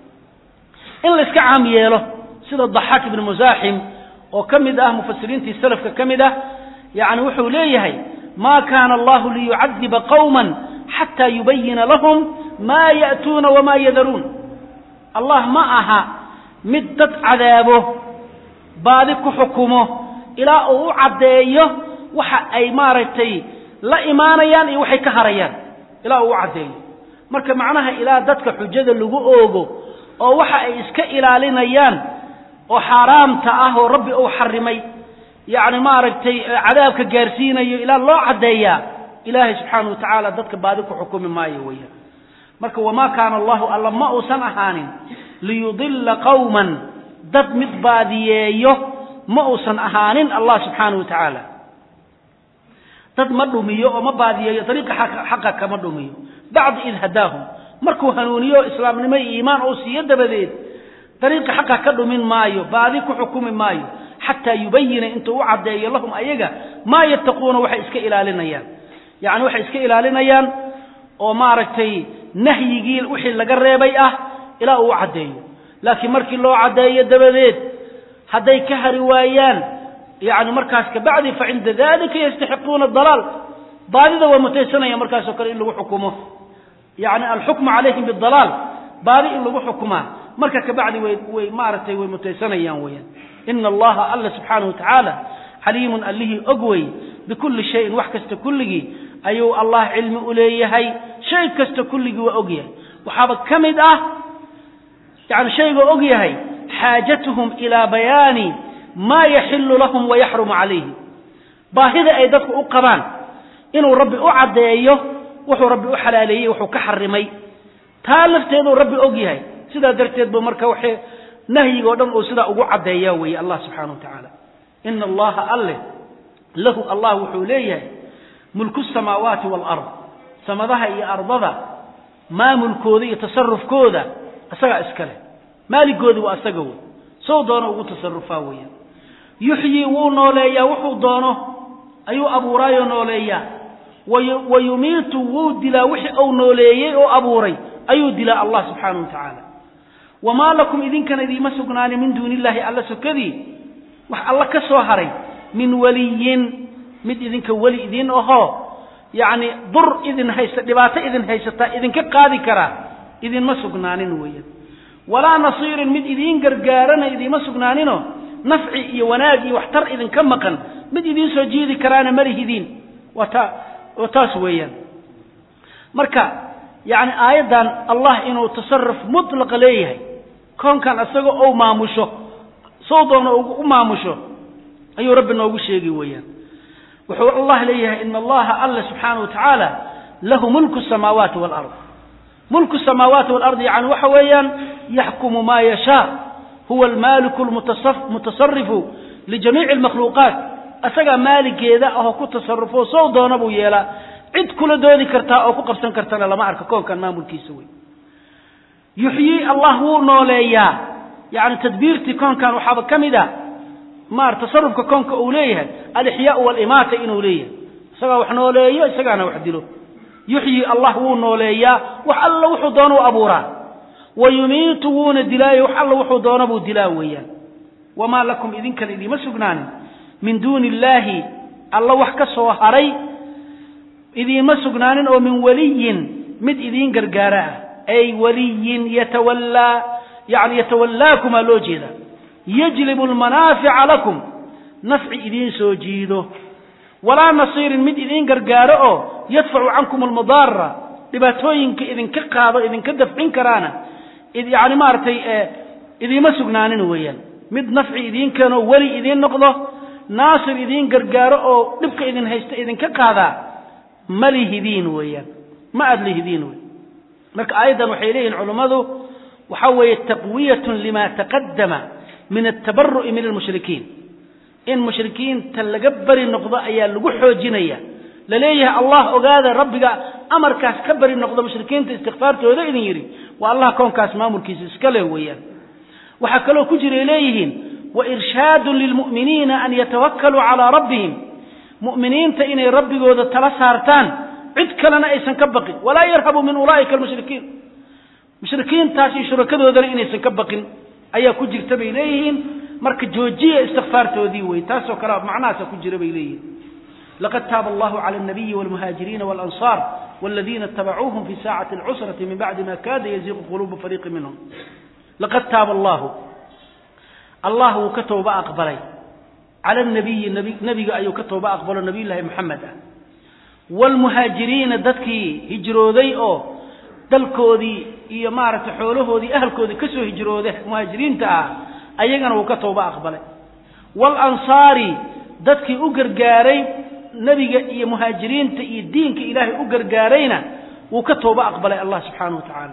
in la iska caam yeelo sida daxaak ibnu musaaxim oo ka mid ah mufasiriintii salafka ka mid ah yani wuxuu leeyahay ma kana allahu liyucadiba qawma xataa yubayina lahum ma ya'tuuna wama yadaruun allah ma aha mid dad cadaabo baadi ku xukumo ilaa uu u caddeeyo waxa ay maaragtay la imaanayaan iyo waxay ka harayaan ilaa uu u caddeeyo marka macnaha ilaa dadka xujada lagu oogo oo waxa ay iska ilaalinayaan oo xaaraamta ah oo rabbi uu xarimay yacni maaragtay cadaabka gaarsiinayo ilaa loo caddeeyaa ilaahay subxaana wa tacaala dadka baadi ku xukumi maayo weeyaan marka wamaa kaana allahu alla ma uusan ahaanin liyudila qawman dad mid baadiyeeyo ma uusan ahaanin allah subxaana wa tacaala dad ma dhumiyo oo ma baadiyeeyo dariiqa xaqa kama dhumiyo bacda id hadaahum markuu hanuuniyo islaamnimo iyo iimaan uu siiyo dabadeed dariiqa xaqa ka dhumin maayo baadi ku xukumi maayo xataa yubayina intuu u caddeeyo lahum ayaga maa yattaquuna waxay iska ilaalinayaan yacni waxay iska ilaalinayaan oo maaragtay nahyigii wixii laga reebay ah ilaa uu u caddeeyo laakiin markii loo caddeeyo dabadeed hadday ka hari waayaan yani markaas kabacdi facinda dalika yastaxiquuna dalaal baadida waa mutaysanaya markaasoo kale in lagu xukumo yani alxukmu calayhim bidalaal baadi in lagu xukumaa marka kabacdi way way maaragtay way mutaysanayaan weeyaan ina allaha alla subxaanahu watacaala xaliimun allihii og wey bikulli shayin wax kasta kulligii ayuu allah cilmi u leeyahay shay kasta kulligii waa og yahay waxaaba ka mid ah yani shayga og yahay xaajatuhum ilaa bayaani maa yaxilu lahum wayaxrumu calayhim baahida ay dadku u qabaan inuu rabbi u caddeeyo wuxuu rabbi u xalaaleeyey wuxuu ka xarimay taa lafteeduu rabbi og yahay sidaa darteed bu marka waxay nahyigo dhan uu sidaa ugu caddeeyaa weeye allah subxaana wa tacaala ina allaha alleh lahu allah wuxuu leeyahay mulku samaawaati waalard samadaha iyo ardada maamulkooda iyo tasarufkooda isagaa iskale maaligoodi waa isaga wey sow doono ugu tasarufaa weeyaan yuxyii wuu nooleeyaa wuxuu doono ayuu abuuraayoo nooleeyaa wa yumiitu wuu dilaa wixii uu nooleeyey oo abuuray ayuu dilaa allah subxaanahu wa tacaala wamaa lakum idinkana idiima sugnaani min duuni illaahi alla sokadii wax alla ka soo haray min waliyin mid idinka weli idin ahoo yacni dur idin haysta dhibaato idin haysataa idinka qaadi karaa idinma sugnaanin weeyaan walaa nasiirin mid idiin gargaarana idiinma sugnaaninoo nafci iyo wanaag iyo waxtar idinka maqan mid idiin soo jiidi karaana malihidiin waa taa waa taas weeyaan marka yacni aayaddan allah inuu tasaruf mutlaqa leeyahay koonkan isaga ou maamusho sow doona u maamusho ayuu rabbi noogu sheegi weeyaan wuxuu allah leeyahay ina allaha alla subxaana wa tacaala lahu mulku samaawaati walard mulku samaawaati walard yani waxa weeyaan yaxkumu maa yashaa huwa almaaliku lmutasarifu lijamiici almakhluuqaat isagaa maaligeeda ahoo ku tasarufo sow doona buu yeelaa cid kula doodi kartaa oo ku qabsan kartana lama arka koonkan maamulkiisa wey yuxyii allah wuu nooleeyaa yani tadbiirtii koonkan waxaaba ka mid a maar tasarufka koonka uu leeyahay alixyaau walimaata inuu leeyahay isagaa wax nooleeyo isagaana wax dilo yuxyii allah wuu nooleeyaa wax alla wuxuu doona u abuuraa wa yumiitu wuuna dilaayo wax alla wuxuu doona buu dilaa weeyaan wamaa lakum idinkan idiima sugnaanin min duuni illaahi alla wax ka soo haray idiinma sugnaanin oo min waliyin mid idiin gargaara ah ay waliyin yatawallaa yani yatawallaakumaa loo jeeda yajlibu almanaafica lakum nafci idiin soo jiido walaa nasiirin mid idiin gargaaro oo yadfacu cankum almudaara dhibaatooyinka idinka qaado idinka dafcin karaana yani maaragtay idiima sugnaanin weeyaan mid nafci idiin keenoo weli idiin noqdo naasir idiin gargaaro oo dhibka idin haysta idinka qaadaa ma lihidiin weeyaan ma aada lihidiin wey marka aayaddan waxay leeyihin culummadu waxa weeye taqwiyatun lima taqadama min altabaru'i min almushrikiin in mushrikiinta laga beri noqdo ayaa lagu xoojinaya laleeyahay allah ogaada rabbiga amarkaas ka beri noqdo mushrikiinta istikfaartooda idin yidhi waa allah koonkaas maamulkiisa iska leh weeyaan waxaa kaloo ku jiray leeyihiin wairshaadun lilmu'miniina an yatawakkaluu calaa rabbihim mu'miniinta inay rabbigooda tala saartaan cid kalena aysan ka baqin walaa yarhabu min ulaa'ika almushrikiin mushrikiintaas iyo shurakadoodana inaysan ka baqin ayaa ku jirta bay leeyihiin marka joojiya istikfaartoodii wey taasoo kale macnahaasa ku jira bay leeyihiin laqad taaba allahu cala alnabiyi walmuhaajiriina walansaar waladiina itabacuuhum fi saacati alcusrati min bacdi ma kaada yaziiqu quluubu fariiqi minhum laqad taaba allahu allah wuu ka tooba aqbalay cala nabiyi nebiga ayuu ka tooba aqbalo nabiy llaahi moxamed ah waalmuhaajiriina dadkii hijrooday oo dalkoodii iyo maaragtay xoolahoodii ahalkoodii ka soo hijrooda muhaajiriinta ah ayagana wuu ka tooba aqbalay waalansaari dadkii u gargaaray nebiga iyo muhaajiriinta iyo diinka ilaahay u gargaarayna wuu ka tooba aqbalay allah subxaanahu wa tacaala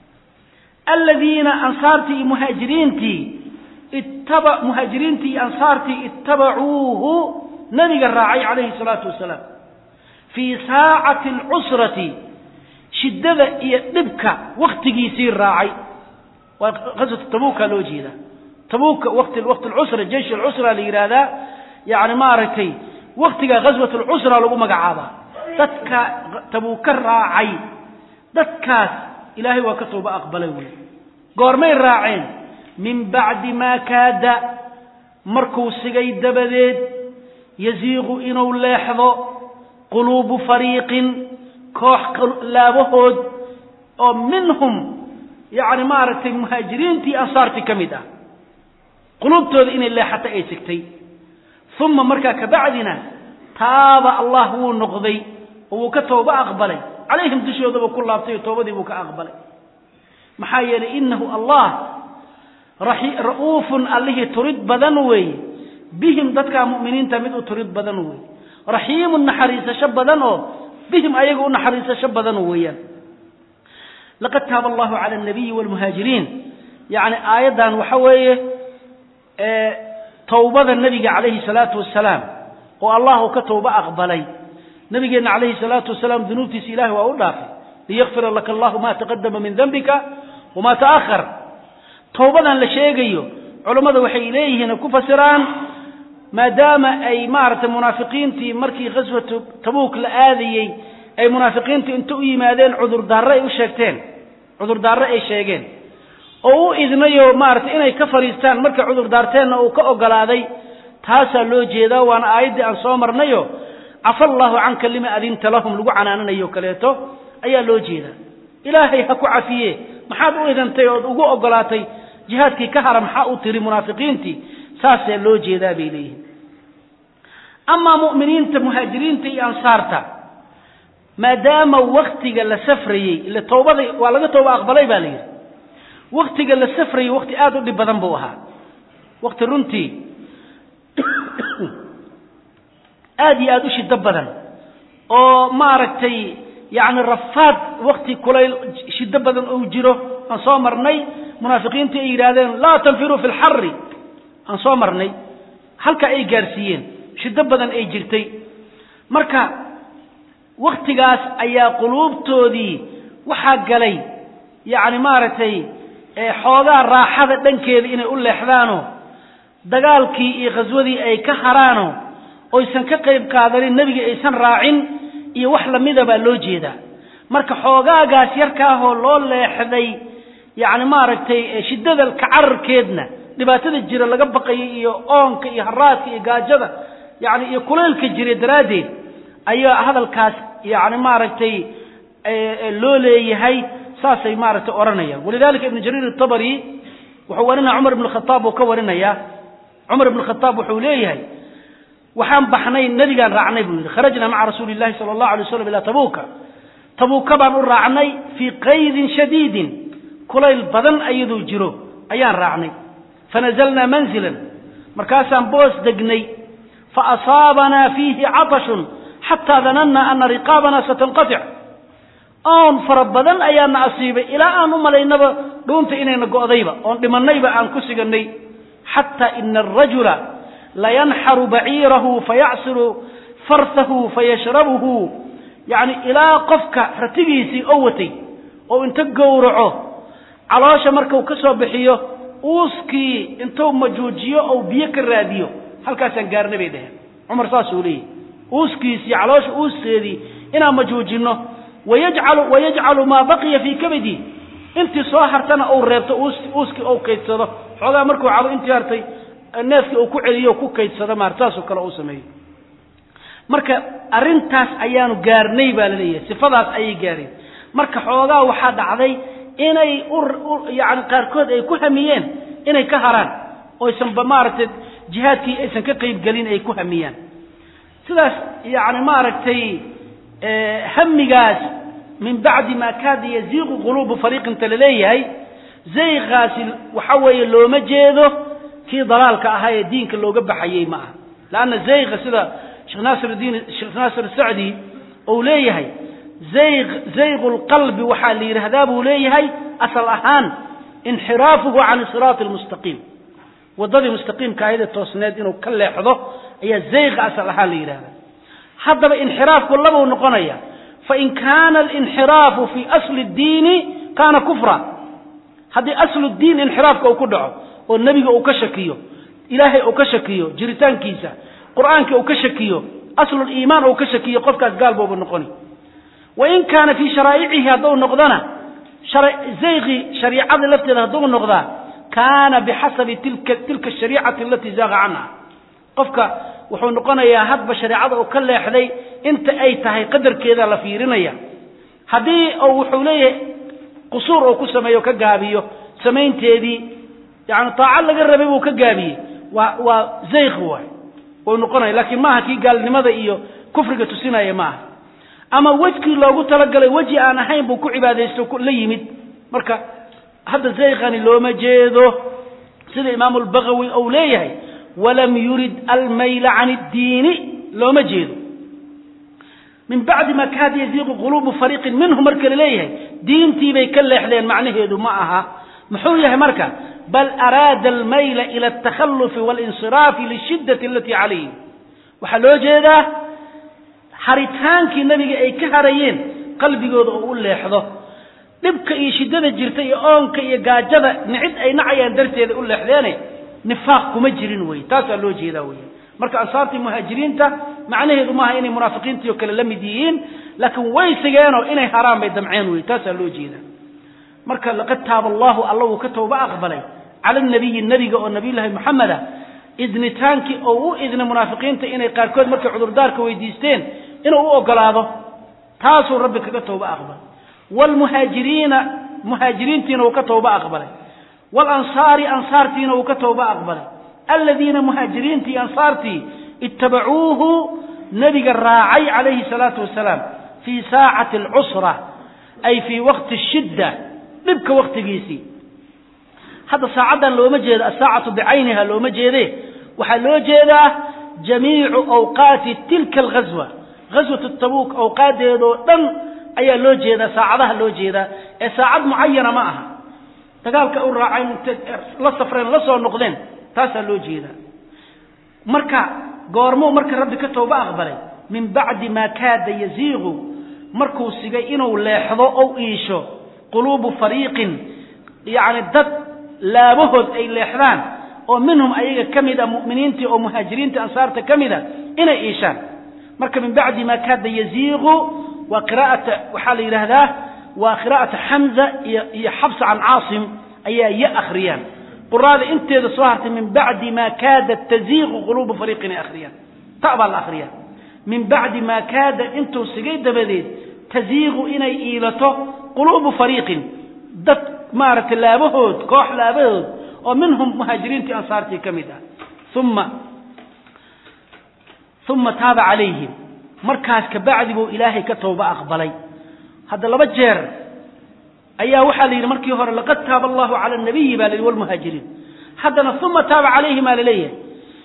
aladiina ansaartii iyo muhaajiriintii ittaba muhaajiriintii iyo ansaartii ittabacuuhu nabiga raacay calayhi salaatu wasalaam fii saacati alcusrati shiddada iyo dhibka waktigiisii raacay waa qaswatu tabuuka loo jeedaa tabuuka wati waqti alcusra jeysh alcusra la yidhaahdaa yani maaragtay waktiga ghaswat alcusra lagu magacaabaa dadka tabuuka raacay dadkaas ilaahay waa ka tooba aqbalay wey goormay raaceen min bacdi maa kaada markuu sigay dabadeed yasiiqu inuu leexdo quluubu fariiqin koox laabahood oo minhum yacni maaragtay muhaajiriintii ansaartii ka mid ah quluubtooda inay leexato ay sigtay uma markaa kabacdina taaba allah wuu noqday oo wuu ka tooba aqbalay calayhim dushoodaba ku laabtay oo toobadii buu ka aqbalay maxaa yeelay inahu allah ra'uufun allihii turid badan weeye bihim dadkaa mu'miniinta mid u turid badan weeye raxiimun naxariisasho badan oo bihim ayaga u naxariisasho badan weeyaan laqad taaba allahu cala alnabiyi waalmuhaajiriin yacni aayaddan waxa weeye towbada nebiga calayhi salaatu wasalaam oo allah uu ka towbo aqbalay nabigeenna calayhi salaatu wasalaam dunuubtiisa ilahay waa u dhaafay liyakfira laka allahu ma taqadama min dembika wama ta'ahar towbadan la sheegayo culammada waxay leeyihiin ku fasiraan maadaama ay maaragtay munaafiqiintii markii ghaswatu tabuuk la aadayey ay munaafiqiintu inta u yimaadeen cudurdaarre ay u sheegteen cudurdaarre ay sheegeen oo u idnayo maaragtay inay ka fadhiistaan markay cudurdaarteenna uu ka ogolaaday taasaa loo jeedaa waana aayaddii aan soo marnayo cafa allaahu canka lima adinta lahum lagu canaananayo kaleeto ayaa loo jeedaa ilaahay ha ku cafiye maxaad u idantay ood ugu ogolaatay jihaadkii ka hara maxaa u tiri munaafiqiintii saasaa loo jeedaa bay leeyihin amaa mu'miniinta muhaajiriinta iyo ansaarta maadaama waktiga la safrayey ile towbada waa laga tooba aqbalay baa la yidhi waktiga la safrayey wakti aada u dhib badan buu ahaa wakti runtii aada iyo aada u shido badan oo maaragtay yacni rafaad wakti kulayl shido badan ou jiro aan soo marnay munaafiqiintii ay yidhaahdeen laa tanfiruu fi lxari aan soo marnay halka ay gaarsiiyeen shido badan ay jirtay marka waktigaas ayaa quluubtoodii waxaa galay yacni maaragtay xoogaa raaxada dhankeeda inay u leexdaano dagaalkii iyo khaswadii ay ka haraano oysan ka qayb qaadanin nebigii aysan raacin iyo wax lamida baa loo jeedaa marka xoogaagaas yarkaahoo loo leexday yacni maaragtay shiddada kacararkeedna dhibaatada jira laga baqayay iyo oonka iyo haraadka iyo gaajada yacni iyo kulaylka jira daraaddeed ayaa hadalkaas yacni maaragtay loo leeyahay saasay maaragtay odhanayaan walidalika ibnu jariir atabari wuxuu warinaya cumar ibn khataab uu ka warinaya cumar ibn khataab wuxuu leeyahay waxaan baxnay nebigaan raacnay buu yidhi kharajna maca rasuuli llahi sala allahu alay waslam ilaa tabuuka tabuuka baan u raacnay fii qaydin shadiidin kulayl badan ayaduu jiro ayaan raacnay fanazalnaa manzilan markaasaan boos degnay faasaabanaa fiihi catashun xataa danannaa ana riqaabanaa satanqatic oon fara badan ayaana asiibay ilaa aan u malaynaba dhuunta inayna go'dayba oon dhimannayba aan ku siganay xataa ina arajula layanxaru baciirahu fayacsiru farsahu fayashrabuhu yacni ilaa qofka ratigiisii oo watay oo inta gowraco caloosha markuu ka soo bixiyo uuskii intuu majuujiyo ou biyo ka raadiyo halkaasaan gaarna bay dheheen cumar saasuu leeyahy uuskiisii caloosha uuskeedii inaan majuujinno wayajcalu wayajcalu maa baqiya fii kabadi intii soo hartana uu reebto uuskii ou kaydsado xoogaa markuu cabo intii hartay neefkii uu ku celiyo ku kaydsado maar saasoo kale uu sameeyo marka arrintaas ayaanu gaarnay baa la leeyahay sifadaas ayay gaareen marka xoogaa waxaa dhacday inay yani qaarkood ay ku hamiyeen inay ka haraan oysanba maaragtay jihaadkii aysan ka qaybgelin ay ku hamiyaan sidaas yani maaragtay hamigaas min bacdi maa kaada yaziiqu quluubu fariiqinta laleeyahay zayqaasi waxa weeye looma jeedo kii dalaalka ahaa ee diinka looga baxayey ma aha leanna zayqa sida sheekh naasirdiin sheekh naasir sacdi uu leeyahay zayq zayqu lqalbi waxaa la yidhaahdaa buu leeyahay asal ahaan inxiraafuhu can siraati almustaqiim waddadii mustaqiimka ahayde toosneed inuu ka leexdo ayaa zayqa asal ahaan la yidhahdaa haddaba inxiraafku labuu noqonaya fain kaana alinxiraafu fii asli ddiini kaana kufra haddii aslu diin inxiraafka uu ku dhaco oo nebiga uu ka shakiyo ilaahay uu ka shakiyo jiritaankiisa qur'aankii uu ka shakiyo asluliimaan uu ka shakiyo qofkaas gaal booba noqoni wain kaana fii sharaa'icihi hadduu noqdona zayqi shariicada lafteeda hadduu noqdaa kaana bixasabi tilka tilka ashariicati alatii zaaqa canha qofka wuxuu noqonayaa hadba shareecada uu ka leexday inta ay tahay qadarkeeda la fiirinaya haddii uu wuxuu leeyahay qusuur uu ku sameeyo ka gaabiyo samaynteedii yani taaco laga rabay buu ka gaabiyey waa waa zayq waay uu noqonaya laakiin maaha kii gaalnimada iyo kufriga tusinaya maaha ama wejkii loogu talagalay weji aan ahayn buu ku cibaadaysto la yimid marka hadda zayqani looma jeedo sida imaamu lbagawi uu leeyahay walam yurid almayla can iddiini looma jeedo min bacdi ma kaada yaziiqu quluubu fariiqin minhu marka la leeyahay diintii bay ka leexdeen macnaheedu ma aha muxuu yahay marka bal araada almayla ila altakhalufi walinsiraafi lishiddati alatii calayhim waxaa loo jeedaa haritaankii nabiga ay ka harayeen qalbigooda oo u leexdo dhibka iyo shiddada jirta iyo oonka iyo gaajada nicid ay nacayaan darteeda u leexdeene nifaaq kuma jirin wey taasaa loo jeedaa wey marka ansaartii muhaajiriinta macnaheedu maaha inay munaafiqiintii oo kale la mid yihiin laakiin way sigeenoo inay haraan bay damceen wey taasaa loo jeedaa marka laqad taaba allahu alla wuu ka tooba aqbalay cala nabiyi nebiga oo nabiyullaahi moxameda idnitaankii oo u idna munaafiqiinta inay qaarkood markay cudurdaarka weydiisteen inuu u ogolaado taasuu rabbi kaga tooba aqbalay waalmuhaajiriina muhaajiriintiina uu ka tooba aqbalay waalansaari ansaartiina uu ka tooba aqbalay aladiina muhaajiriintii ansaartii ittabacuuhu nebiga raacay calayhi salaatu wasalaam fii saacati alcusra ay fii waqti shidda dhibka waqtigiisii hadda saacaddan looma jeedo asaacatu bicayniha looma jeede waxaa loo jeedaa jamiicu awqaati tilka alghaswa ghaswatu tabuuk awqaadeedoo dhan ayaa loo jeedaa saacadaha loo jeedaa ee saacad mucayana ma aha dagaalka u raaceen la safreen la soo noqdeen taasaa loo jeedaa marka goormuu marka rabbi ka tooba aqbalay min bacdi maa kaada yaziiqu markuu sigay inuu leexdo ou iisho quluubu fariiqin yacni dad laabahood ay leexdaan oo minhum ayaga ka mid a mu'miniintii oo muhaajiriinta ansaarta ka mid a inay iishaan marka min bacdi maa kaada yaziiqu waa qiraa'ata waxaa la yidhaahdaa waa qiraa'ata xamza iyo iyo xabsa can caasim ayaa ya akhriyaan quraada inteeda soo hartay min bacdi maa kaada taziiqu quluubu fariiqin ay akhriyaan ta baa la akhriyaa min bacdi maa kaada intuu sigay dabadeed taziiqu inay iilato quluubu fariiqin dad maaragtay laabahood koox laabahood oo minhum muhaajiriintii ansaartii ka mid ah uma uma taaba calayhim markaas kabacdi buu ilaahay ka tooba aqbalay hadda laba jeer ayaa waxaa la yidhi markii hore laqad taaba allahu cala nabiyi baa la yidhi walmuhaajiriin haddana uma taaba calayhim baa la leeyahay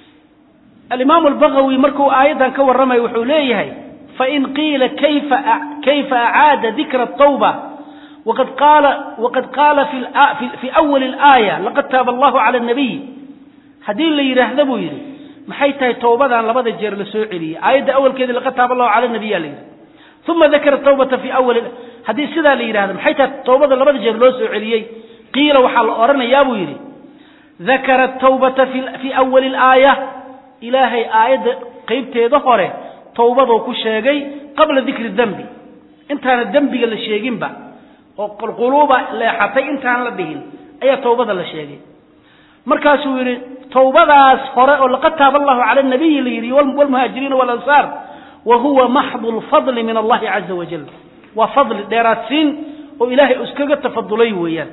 alimaamu albagawi markuu aayaddan ka warramayo wuxuu leeyahay fain qiila kayfa kayfa acaada dikra atawba waqad qaala waqad qaala fi awali alaaya laqad taaba allahu cala nabiy haddii la yidhaahda buu yidhi maxay tahay towbadan labada jeer la soo celiyey aayadda awalkeedii laqad taaba allahu cala nabiya la yidhi uma dakara tawbata fi awali haddii sidaa la yidhahdo maxay tahay towbada labada jeer loo soo celiyey qiila waxaa la odhanayaa buu yidhi dakara tawbata fii awali alaaya ilaahay aayadda qaybteeda hore towbaduu ku sheegay qabla dikri dembi intaana dembiga la sheeginba oo qulquluuba leexatay intaan la dhihin ayaa towbada la sheegay markaasuu yidhi towbadaas hore oo laqad taaba allahu cala nabiyi la yidhi walmuhaajiriina walansaar wa huwa maxdu lfadli min allahi caza wajal waa fadli dheeraadsiin oo ilaahay iskaga tafadulay weeyaan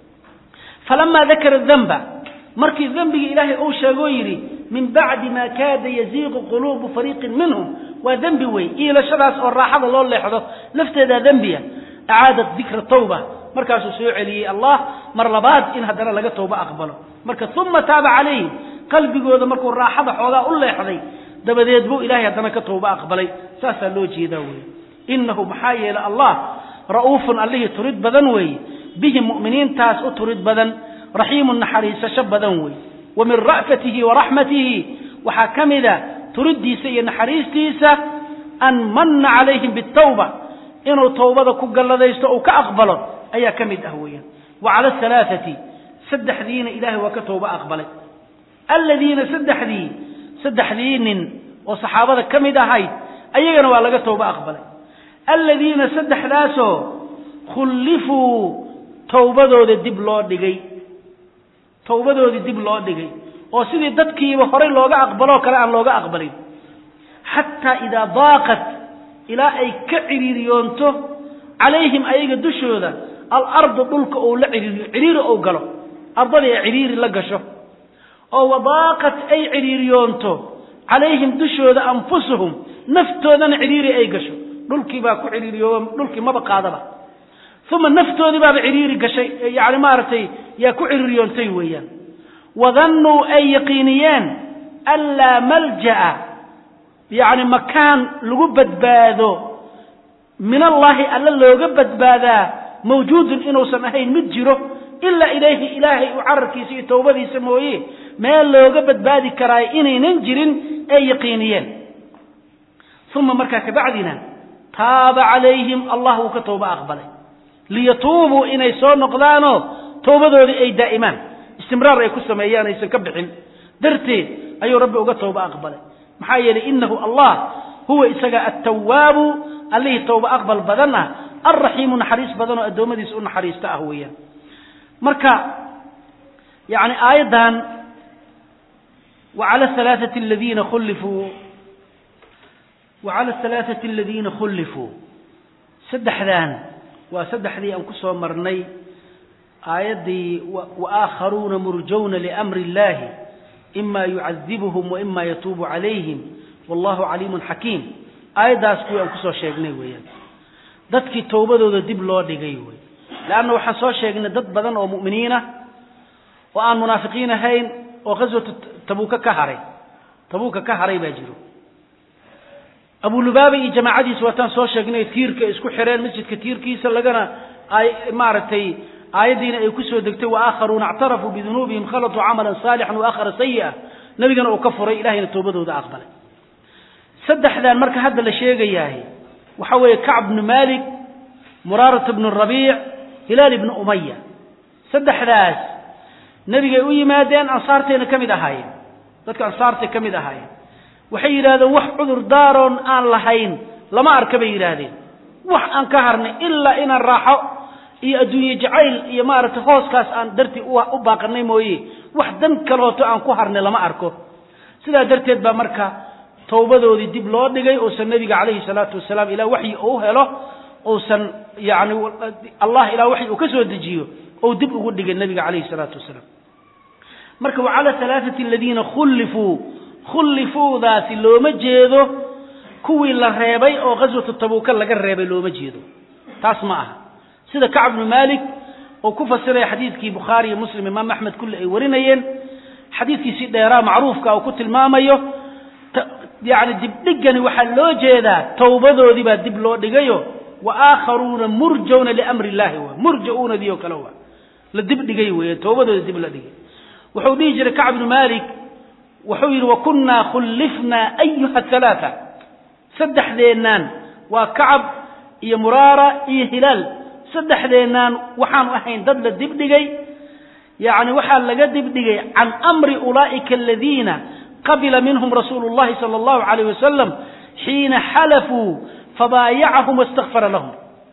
falamaa dakara demba markii dembigii ilaahay uu sheegoo yidhi min bacdi maa kaada yaziiqu quluubu fariiqin minhum waa dembi wey iilashadaas oo raaxada loo leexdo lafteedaa dembiya acaadat dikra tawba markaasuu soo celiyey allah mar labaad in haddana laga towba aqbalo marka uma taaba calayhim qalbigooda markuu raaxada xoogaa u leexday dabadeed buu ilahay haddana ka towba aqbalay saasaa loo jeedaa weeye innahu maxaa yeelay allah ra'uufun allihii turid badan weeye bihim mu'miniintaas u turid badan raxiimun naxariisasho badan weeye wa min ra'fatihi wa raxmatihi waxaa ka mida turiddiisa iyo naxariistiisa an manna calayhim bitawba inuu towbada ku galladaysto uu ka aqbalo ayaa ka mid ah weeyaan wa cala alaaati saddexdiina ilahay waa ka towba aqbalay alladiina saddexdii saddexdii nin oo saxaabada ka mid ahayd ayagana waa laga towba aqbalay alladiina saddexdaasoo khullifuu towbadooda dib loo dhigay towbadoodii dib loo dhigay oo sidii dadkiiba horay looga aqbaloo kale aan looga aqbalin xataa idaa daaqat ilaa ay ka ciriiriyoonto calayhim ayaga dushooda alardu dhulka ou la ciriiriyo ciriiri ou galo ardadii ay ciriiri la gasho oo wadaaqat ay ciriiriyoonto calayhim dushooda anfusuhum naftoodana ciriiri ay gasho dhulkii baa ku ciriiriyooba dhulkii maba qaadaba uma naftoodii baaba ciriiri gashay yani maaragtay yaa ku ciriiriyoontay weeyaan wadannuu ay yaqiiniyeen anlaa malja'a yacni makaan lagu badbaado min allaahi alla looga badbaadaa mawjuudun inuusan ahayn mid jiro ilaa ilayhi ilaahay u cararkiisa iyo towbadiisa mooye meel looga badbaadi karaayo inaynan jirin ay yaqiiniyeen uma markaa kabacdina taaba calayhim allah wuu ka towba aqbalay liyatuubuu inay soo noqdaanoo towbadoodii ay daa'imaan istimraar ay ku sameeyaan aysan ka bixin darteed ayuu rabbi uga towba aqbalay maxaa yeelay inahu allah huwa isaga attawaabu allihii towba aqbal badan ah alraxiimu naxariis badan oo addoommadiisa u naxariista ah weeyaan marka yacni aayaddan وعلى الثلاثة الذين خلفوا وعلى الثلاثة الذين خلفوا سدحدان وسدحدي أن كسو مرني آيدي وآخرون مرجون لأمر الله إما يعذبهم وإما يتوب عليهم والله عليم حكيم آيداس كوي أن كسو شيغني ويان dadkii towbadooda dib loo dhigay wey leanna waxaan soo sheegnay dad badan oo mu'miniina oo aan munaafiqiin ahayn oo ghaswatu tabuuka ka haray tabuuka ka haray baa jiro abulubaaba iyo jamaacadiisa waataan soo sheegnay tiirka isku xireen masjidka tiirkiisa lagana ay maaragtay aayaddiina ay kusoo degtay waakharuuna اctarafuu bidunuubihim khalatuu camalan saalixan waakhara sayi'a nebigana uu ka furay ilahayna toobadooda aqbalay saddexdan marka hadda la sheegayahay waxa weeye kacb bnu malik muraarat bnu rabiic hilaal ibnu umaya saddexdaas nebigay u yimaadeen ansaartayna ka mid ahaayeen dadka ansaartay ka mid ahaayeen waxay yidhahdeen wax cudur daaroon aan lahayn lama arka bay yidhaahdeen wax aan ka harnay ilaa inaan raaxo iyo adduunye jacayl iyo maaragtay hooskaas aan dartii u baaqanay mooye wax dan kalooto aan ku harnay lama arko sidaa darteed baa marka towbadoodii dib loo dhigay uusan nebiga calayhi salaatu wasalaam ilaa waxyi uu helo uusan yani allah ilaa waxyi uu ka soo dejiyo ou dib ugu dhigay nebiga calayhi salaatu wasalaam marka wacala alaaati aladiina khullifuu khullifuudaasi looma jeedo kuwii la reebay oo ghaswatu tabuuka laga reebay looma jeedo taas ma aha sida kacb bnu malik oo ku fasiraya xadiidkii bukhaari iyo muslim imaam axmed kulli ay warinayeen xadiidkiisii dheeraa macruufka uu ku tilmaamayo yani dibdhigani waxaa loo jeedaa towbadoodii baa dib loo dhigayo wa aakharuuna murjawna liamri illahi wa murja-uunadii oo kale wa la dibdhigay weeye towbadooda dib la dhigay wuxuu dhihi jiray kacb bnu malik wuxuu yidhi wakunaa khullifnaa ayuha halaaa saddexdeennaan waa kacab iyo muraara iyo hilaal saddexdeennaan waxaanu ahayn dad la dibdhigay yani waxaa laga dibdhigay can amri ulaa'ika aladiina qabila minhum rasuulu llahi sala allahu alayh wasalam xiina xalafuu fabaayacahum wastakfara lahum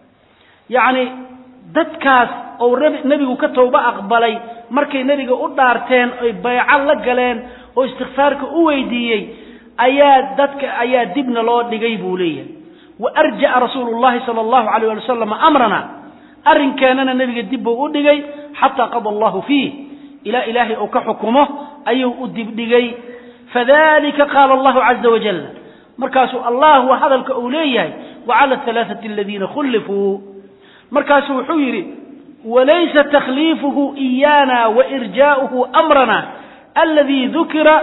yacni dadkaas ou nebigu ka towba aqbalay markay nebiga u dhaarteen oy bayco la galeen oo istikfaarka u weydiiyey ayaa dadka ayaa dibna loo dhigay buu leeyahay wa arja'a rasuulu llahi sala allahu alayh ali wasalam amrana arrinkeenana nebiga dib buu u dhigay xataa qada allahu fiih ilaa ilaahay uu ka xukumo ayuu u dibdhigay fadalika qaala allahu caza wajal markaasuu allah waa hadalka uu leeyahay wacala alaaati aladiina khullifuu markaasuu wuxuu yidhi walaysa takhliifuhu iyana wairjaa'uhu amrana aladii dukira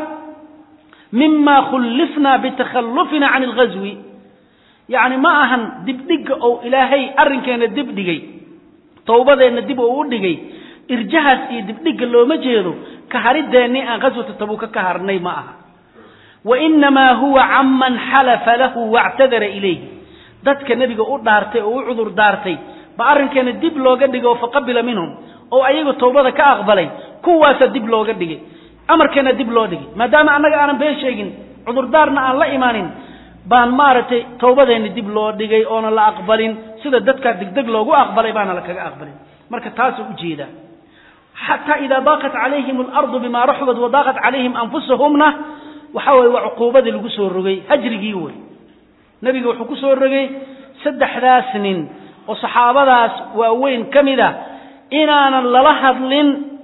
mima khullifna bitakhallufina can alghaswi yacni ma ahan dibdhigga ou ilaahay arrinkeena dibdhigay towbadeenna dib uu u dhigay irjahaas iyo dibdhigga looma jeedo ka harideennii aan ghaswata tabuuka ka harnay ma aha wainamaa huwa canman xalafa lahu wactadara ilayhi dadka nebiga u dhaartay oo u cudur daartay ba arrinkeena dib looga dhigay oo faqabila minhum oo ayagu towbada ka aqbalay kuwaasa dib looga dhigay amarkeena dib loo dhigay maadaama annaga aanan been sheegin cudurdaarna aan la imaanin baan maaragtay towbadeenni dib loo dhigay oona la aqbalin sida dadkaa degdeg loogu aqbalay baana la kaga aqbalin marka taasuu ujeedaa xataa idaa daaqat calayhim alardu bima raxubad wadaaqat calayhim anfusahumna waxa weye waa cuquubadii lagu soo rogay hajrigii wey nebiga wuxuu ku soo rogay saddexdaas nin oo saxaabadaas waaweyn ka mid a inaanan lala hadlin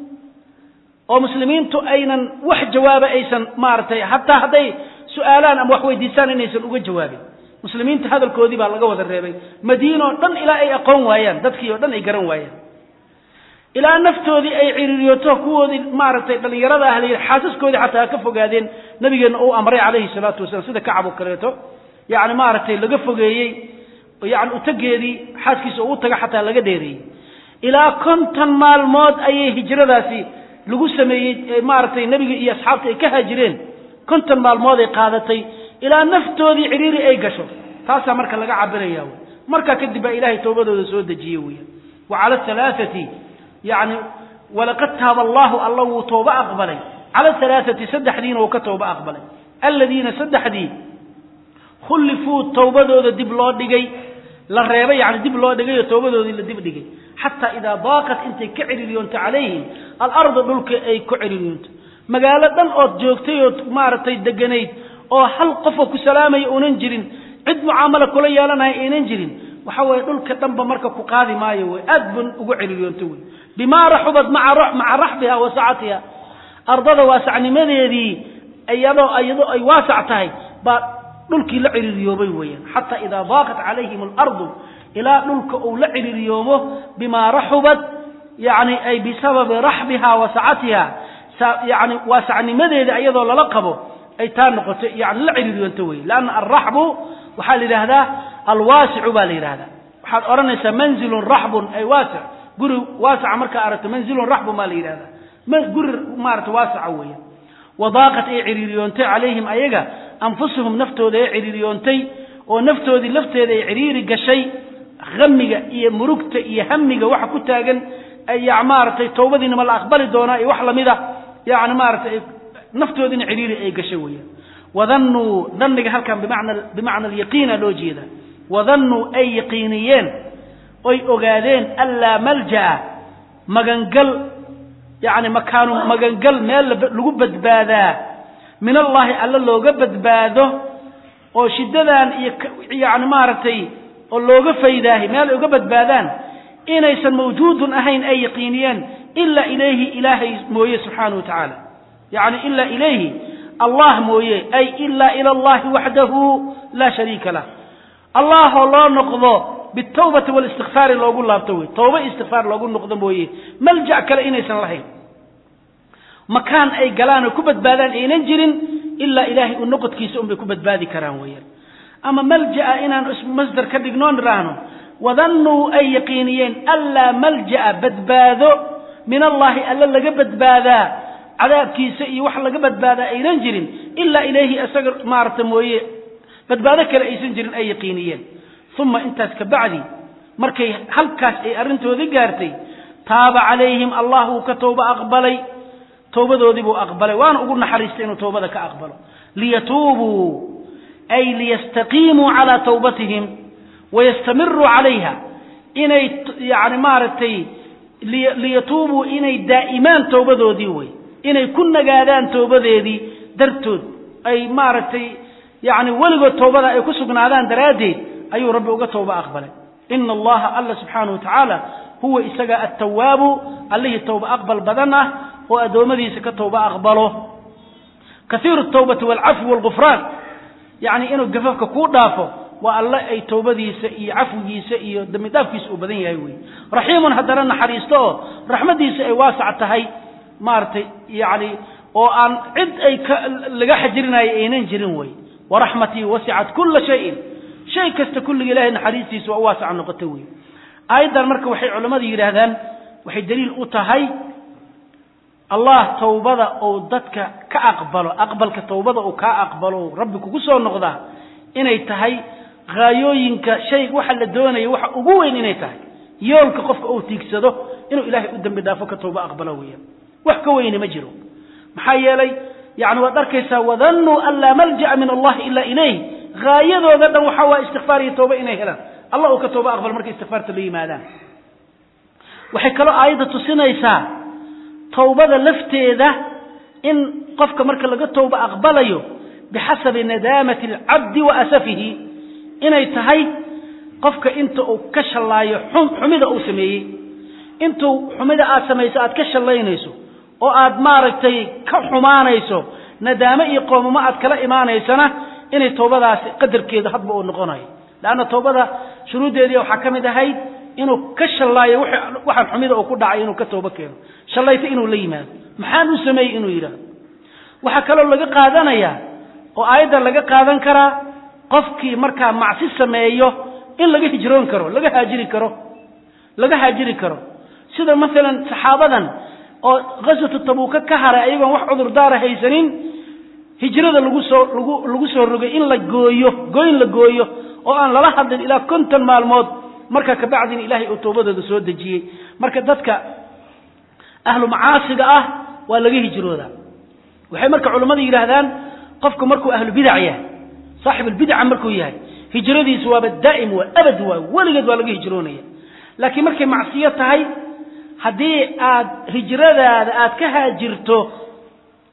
oo muslimiintu aynan wax jawaaba aysan maaragtay hataa hadday su-aalaan ama wax weydiisaan inaysan uga jawaabin muslimiinta hadalkoodii baa laga wada reebay madiina oo dhan ilaa ay aqoon waayaan dadkii oo dhan ay garan waayaan ilaa naftoodii ay ciriiriyooto kuwoodii maaragtay dhallinyarada ah layidhi xaasaskoodii xataa ha ka fogaadeen nabigeenna uu amray calayhi salaatu wasalaam sida kacab oo kaleeto yacni maaragtay laga fogeeyey yani utageedii xaaskiisa oo u taga xataa laga dheereeyey ilaa konton maalmood ayay hijradaasi lagu sameeyey maaragtay nebiga iyo asxaabta ay ka haajireen konton maalmood ay qaadatay ilaa naftoodii ciriiri ay gasho taasaa marka laga cabiraya wy markaa kadib baa ilaahay towbadooda soo dejiye weya wa cala alaaati yani walaqad taaba allahu alla wuu tooba aqbalay cala alaaati saddexdiina uu ka tooba aqbalay aladiina saddexdii khullifuu towbadooda dib loo dhigay la reebay yani dib loo dhigay oo towbadoodii la dib dhigay xataa idaa daaqat intay ka ciriiriyoonto calayhim alarda dhulka ay ku ciriiriyoonto magaalo dhan ood joogtay ood maaragtay deganayd oo hal qofoo ku salaamaya uunan jirin cid mucaamala kula yeelanaya aynan jirin waxa weeye dhulka dhanba marka ku qaadi maayo wey aad bun ugu celiyoonto wey bimaa raxubad maca raxbiha wa sacatiha ardada waasacnimadeedii iyadoo iyadoo ay waasac tahay baa dhulkii la ciriiriyoobay weeyaan xataa idaa daaqat calayhim alardu ilaa dhulka uu la ciriiriyoomo bimaa raxubad yani ay bisababi raxbiha wa sacatiha yani waasacnimadeeda iyadoo lala qabo ay taa noqoto yani la ciriiriyoonto wey lanna alraxbu waxaa la yidhaahdaa alwaasicu baa la yidhahdaa waxaad odhanaysaa manzilun raxbun ay waasic guri waasaca markaa aragto manzilun raxbun baa la yidhahdaa guri maarata waasaca weeyaan wadaaqat ay ciriiriyoontay calayhim ayaga anfusuhum naftooda ay ciriiriyoontay oo naftoodii lafteeda ay ciriiri gashay hamiga iyo murugta iyo hamiga waxa ku taagan maaragtay towbadiinama la aqbali doonaa iyo wax lamida yani maaratay naftoodiina ciriiri ay gashay weeyaan wadannuu dhanniga halkan bimana bimacna alyaqiina loo jeeda wadannuu ay yaqiiniyeen oy ogaadeen anlaa malja'a magangal yani makaanu magangal meel lagu badbaadaa min allahi alla looga badbaado oo shiddadan iyo yani maaragtay oo looga faydaahay meel ay uga badbaadaan inaysan mawjuudun ahayn ay yaqiiniyeen ilaa ilayhi ilaahay mooye subxaanahu wa tacaala yani ilaa ilayhi allah mooye ay ilaa ila allahi waxdahu laa shariika lah allahoo loo noqdo bitawbati walistikfaari loogu laabto wey tawba istikfaar loogu noqdo mooye maljac kale inaysan lahayn makaan ay galaan oo ku badbaadaan aynan jirin ilaa ilaahay u noqodkiisa unbay ku badbaadi karaan weeyaan ama malja'a inaan masdar ka dhignoon idhaahno wadannuu ay yaqiiniyeen anlaa malja'a badbaado min allahi alla laga badbaadaa cadaabkiisa iyo wax laga badbaadaa aynan jirin ilaa ilayhi isaga maarata mooye badbaado kale aysan jirin ay yaqiiniyeen uma intaas ka bacdi markay halkaas ay arrintoodii gaartay taaba calayhim allah wuu ka towba aqbalay towbadoodii buu aqbalay waana ugu naxariistay inuu towbada ka aqbalo liyatuubuu ay liyastaqiimuu calaa towbatihim wayastamiruu calayha inay yani maaragtay liyatuubuu inay daa'imaan towbadoodii wey inay ku nagaadaan towbadeedii dartood ay maaragtay yani weligood towbada ay ku sugnaadaan daraaddeed ayuu rabbi uga towba aqbalay ina allaha alla subxaanahu wa tacaala huwa isaga attawaabu allihii towba aqbal badan ah oo addoommadiisa ka towba aqbalo kaiiru tawbati walcafwi walgufraan yani inuu gafafka kuu dhaafo waa alle ay towbadiisa iyo cafwigiisa iyo dambi dhaafkiisa uu badan yahay wey raxiimun haddana naxariisto oo raxmaddiisa ay waasac tahay maaragtay yani oo aan cid ay laga xajirinayo aynan jirin wey waraxmatii wasicat kula shayin shay kasta kulliga ilahay naxariistiisa waa u waasaca noqota wey aayaddan marka waxay culammadu yidhaahdaan waxay daliil u tahay allah towbada uu dadka ka aqbalo aqbalka towbada uu kaa aqbalo rabbi kugu soo noqdaa inay tahay haayooyinka shay waxa la doonayo waxa ugu weyn inay tahay yoolka qofka uu tiigsado inuu ilaahay u dembi dhaafo ka towba aqbalo weeyaan wax ka weyne ma jiro maxaa yeelay yani waad arkaysaa wadannuu an laa malja'a min allahi ila ilayh haayadooda dhan waxa waa istikfaar iyo towba inay helaan allah uu ka towba aqbalo markay istikfaarta la yimaadaan waxay kaloo aayadda tusinaysaa towbada lafteeda in qofka marka laga towba aqbalayo bixasabi nadaamati alcabdi wa asafihi inay tahay qofka inta uu ka shallaayo xumida uu sameeyey intuu xumida aad samayso aad ka shallaynayso oo aad maaragtay ka xumaanayso nadaamo iyo qoomamo aad kala imaanaysana inay towbadaasi qadarkeedu hadba uu noqonayo leanna towbada shuruuddeedii waxaa ka mid ahayd inuu ka shallaayo waxaan xumida uu ku dhacay inuu ka toobo keeno shallayto inuu la yimaado maxaan u sameeyey inuu yidhaahdo waxaa kaloo laga qaadanayaa oo aayaddan laga qaadan karaa qofkii markaa macsi sameeyo in laga hijroon karo laga haajiri karo laga haajiri karo sida maalan saxaabadan oo ghaswatu tabuuka ka haray ayagoon wax cudurdaara haysanin hijrada lagu soo lagu lagu soo rogay in la gooyo gooyn la gooyo oo aan lala hadlin ilaa konton maalmood marka kabacdina ilaahay uu toobadooda soo dejiyey marka dadka ahlu macaasiga ah waa laga hijroodaa waxay marka culammadu yidhaahdaan qofku markuu ahlu bidac yahay saaxibulbidca markuu yahay hijradiisu waaba daa'im waa abad waa weligeed waa laga hijroonaya laakiin markay macsiyo tahay haddii aad hijradaada aad ka haajirto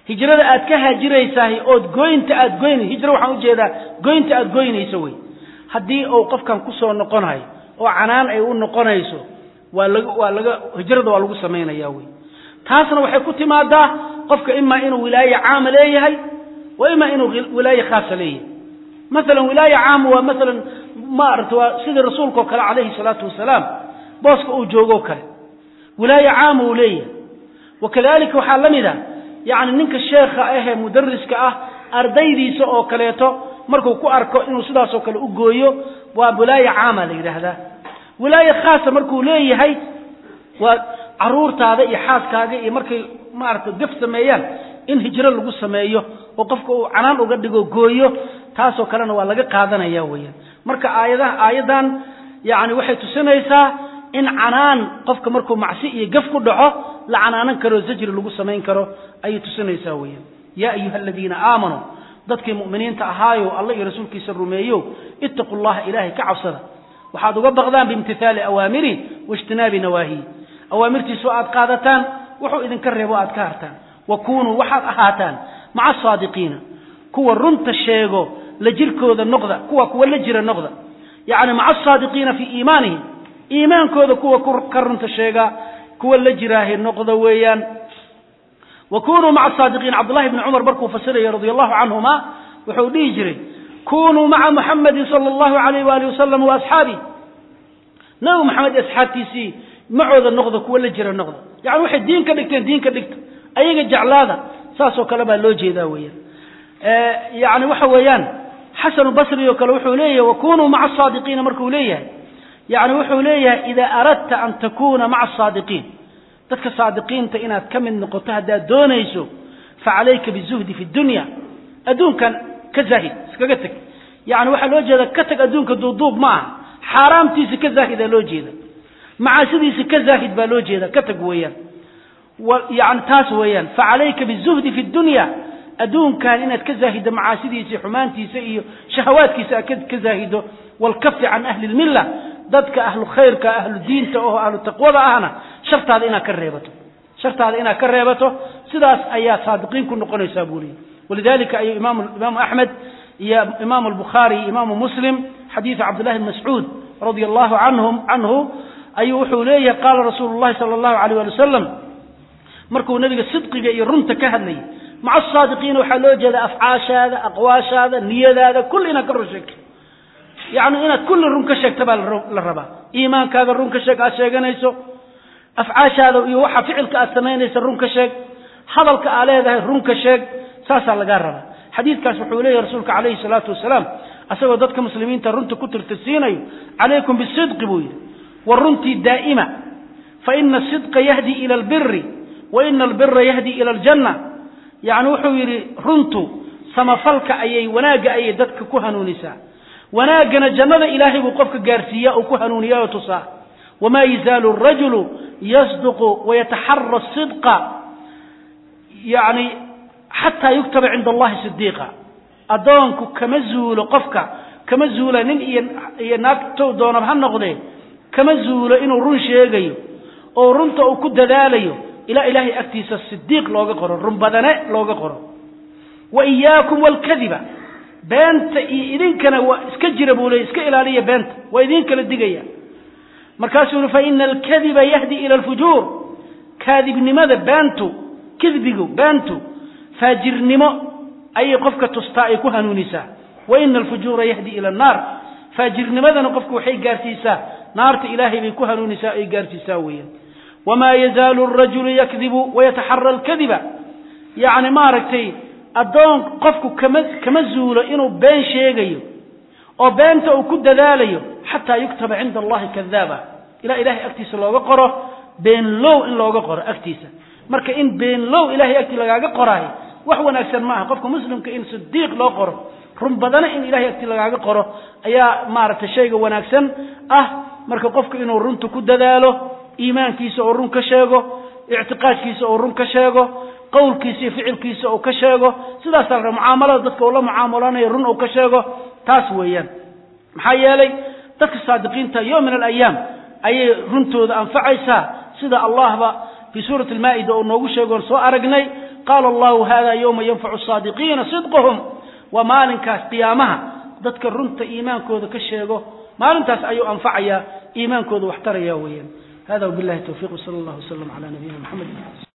hijrada aad ka haajiraysahay ood goynta aad goyn hijro waxaan ujeedaa goynta aad goynayso wey haddii uu qofkan kusoo noqonayo oo canaan ay u noqonayso waa laga waa laga hijrada waa lagu samaynaya wey taasna waxay ku timaadaa qofka imaa inuu wilaaye caama leeyahay wa imaa inuu wilaaye khaasa leeyahay maalan wilaaye caama waa maalan maarata waa sidii rasuulka oo kale calayhi salaatu wasalaam booska uu joogoo kale wilaaye caama uu leeyahay wakadalika waxaa la mid a yacni ninka sheekha ahee mudariska ah ardaydiisa oo kaleeto markuu ku arko inuu sidaasoo kale u gooyo waa wilaaye caama la yidhaahdaa wilaaye khaasa markuu leeyahay waa caruurtaada iyo xaaskaaga iyo markay maaragta gaf sameeyaan in hijro lagu sameeyo oo qofka uu canaan uga dhigo gooyo taasoo kalena waa laga qaadanaya weeyaan marka aayadaha aayaddan yacni waxay tusinaysaa in canaan qofka markuu macsi iyo gaf ku dhaco la canaanan karo zajri lagu samayn karo ayay tusinaysaa weeyaan yaa ayuha aladiina aamanuu dadkii mu'miniinta ahaayo alla iyo rasuulkiisa rumeeyo ittaqu llaha ilaahay ka cabsada waxaad uga baqdaan biimtithaali awaamiri waijtinaabi nawaahiyi awaamirtiisu aad qaadataan wuxuu idinka reebo aad ka hartaan wa kunuu waxaad ahaataan maca asaadiqiina kuwa runta sheego la jirkooda noqda kuwa kuwa la jira noqda yacni maca asaadiqiina fii iimaanihim iimaankooda kuwa ka runta sheega kuwa la jiraahe noqda weeyaan wa kunuu maca asaadiqiin cabdullahi bni cumar markuu fasiraya radia allahu canhuma wuxuu dhihi jiray kunuu maca muxamadin sala allahu alayh waali wasalam wa asxaabi nabi maxamed iyo asxaabtiisii macooda noqda kuwa la jira noqda yani waxay diin ka dhigteen diin ka dhigta ayaga jeclaada saasoo kale baa loo jeedaa weeyaan yani waxa weeyaan xasanu basri oo kale wuxuu leeyahay wakunuu maca asaadiqiina markuu leeyahay yani wuxuu leeyahay ida aradta an takuna maca asaadiqiin dadka saadiqiinta inaad ka mid noqoto haddaad doonayso facalayka bizuhdi fi dunya adduunkan ka zaahid iskaga teg yani waxaa loo jeeda ka tag adduunka duuduub ma aha xaaraamtiisi ka zaahidaa loo jeeda macaasidiisi ka zaahid baa loo jeeda ka tag weeyaan yani taas weeyaan facalayka bizuhdi fi dunya adduunkan inaad ka zaahido macaasidiisa xumaantiisa iyo shahawaadkiisa aad ka zaahido walkafi can ahli lmilla dadka ahlu khayrka ahlu diinta oo ahlu taqwada ahna shartaada inaad ka reebato shartaada inaad ka reebato sidaas ayaa saadiqiin ku noqonaysaa buu leeyay walidalika ayuu imaamu imaamu axmed iyo imaamu albukhaari iyo imaamu muslim xadiidu cabdillahi bn mascuud radia allahu canhum canhu ayuu wuxuu leeyahay qaala rasuulu llahi sala allahu alayh ali wasalam markuu nebiga sidqiga iyo runta ka hadlayay maca asaadiqiina waxaa loo jeeda afcaashaada aqwaashaada niyadaada kulli inaad ka run sheegto yacni inaad kulli run ka sheegta baa la rabaa iimaankaaga run ka sheeg aad sheeganayso afcaashaada iyo waxa ficilka aad samaynaysa run ka sheeg hadalka aa leedahay run ka sheeg saasaa lagaa rabaa xadiidkaas wuxuu leeyahy rasuulka calayhi salaatu wasalaam asagoo dadka muslimiinta runta ku tirtirsiinayo calaykum bisidqi buu yidhi wa runtii daa'ima fa ina asidqa yahdi ila albiri wa ina albira yahdi ila aljanna yacni wuxuu yidhi runtu samafalka ayay wanaagga ayay dadka ku hanuunisaa wanaaggana jannada ilaahay buu qofka gaarsiiyaa oo ku hanuuniyaa oo tusaa wamaa yazaalu arajulu yasduqu wayataxara asidqa yacni xataa yuktaba cinda allahi sidiiqa addoonku kama zuulo qofka kama zuula nin iyo iyo naagtow doonab ha noqdee kama zuulo inuu run sheegayo oo runta uu ku dadaalayo ilaa ilaahay agtiisa sidiiq looga qoro run badane looga qoro wa iyaakum walkadiba beenta iyo idinkana waa iska jira buu leey iska ilaaliya beenta waa idin kala digaya markaasuu yihi fa ina alkadiba yahdi ila alfujuur kaadibnimada beentu kidbigu beentu faajirnimo ayay qofka tustaa ay ku hanuunisaa wa ina alfujuura yahdi ila annaar faajirnimadana qofka waxay gaarsiisaa naarta ilaahay bay ku hanuunisaa ay gaarsiisaa weeyaan wamaa yazaalu arajulu yakdibu wayataxara alkadiba yacni maaragtay addoon qofku kama kama zuulo inuu been sheegayo oo beenta uu ku dadaalayo xataa yuktaba cinda allahi kadaaba ilaa ilahay agtiisa looga qoro beenlow in looga qoro agtiisa marka in beenlow ilahay agtii lagaaga qoraayo wax wanaagsan ma aha qofka muslimka in sidiiq loo qoro run badana in ilahay agtii lagaaga qoro ayaa maaragtay shayga wanaagsan ah marka qofka inuu runta ku dadaalo iimaankiisa oo run ka sheego ictiqaadkiisa oo run ka sheego qowlkiisa iyo ficilkiisa uu ka sheego sidaasaa la raba mucaamalada dadka uu la mucaamalanayo run uu ka sheego taas weeyaan maxaa yeelay dadka saadiqiinta yowm min alayaam ayay runtooda anfacaysaa sida allahba fii suurati almaa'ida oo noogu sheegoon soo aragnay qaala allahu hada yowma yanfacu saadiqiina sidquhum waa maalinkaas qiyaamaha dadka runta iimaankooda ka sheego maalintaas ayuu anfacayaa iimaankooda wax taraya weeyaan hada wabillahi tawfiq wsala allah wasalam cala nabiyina mxamed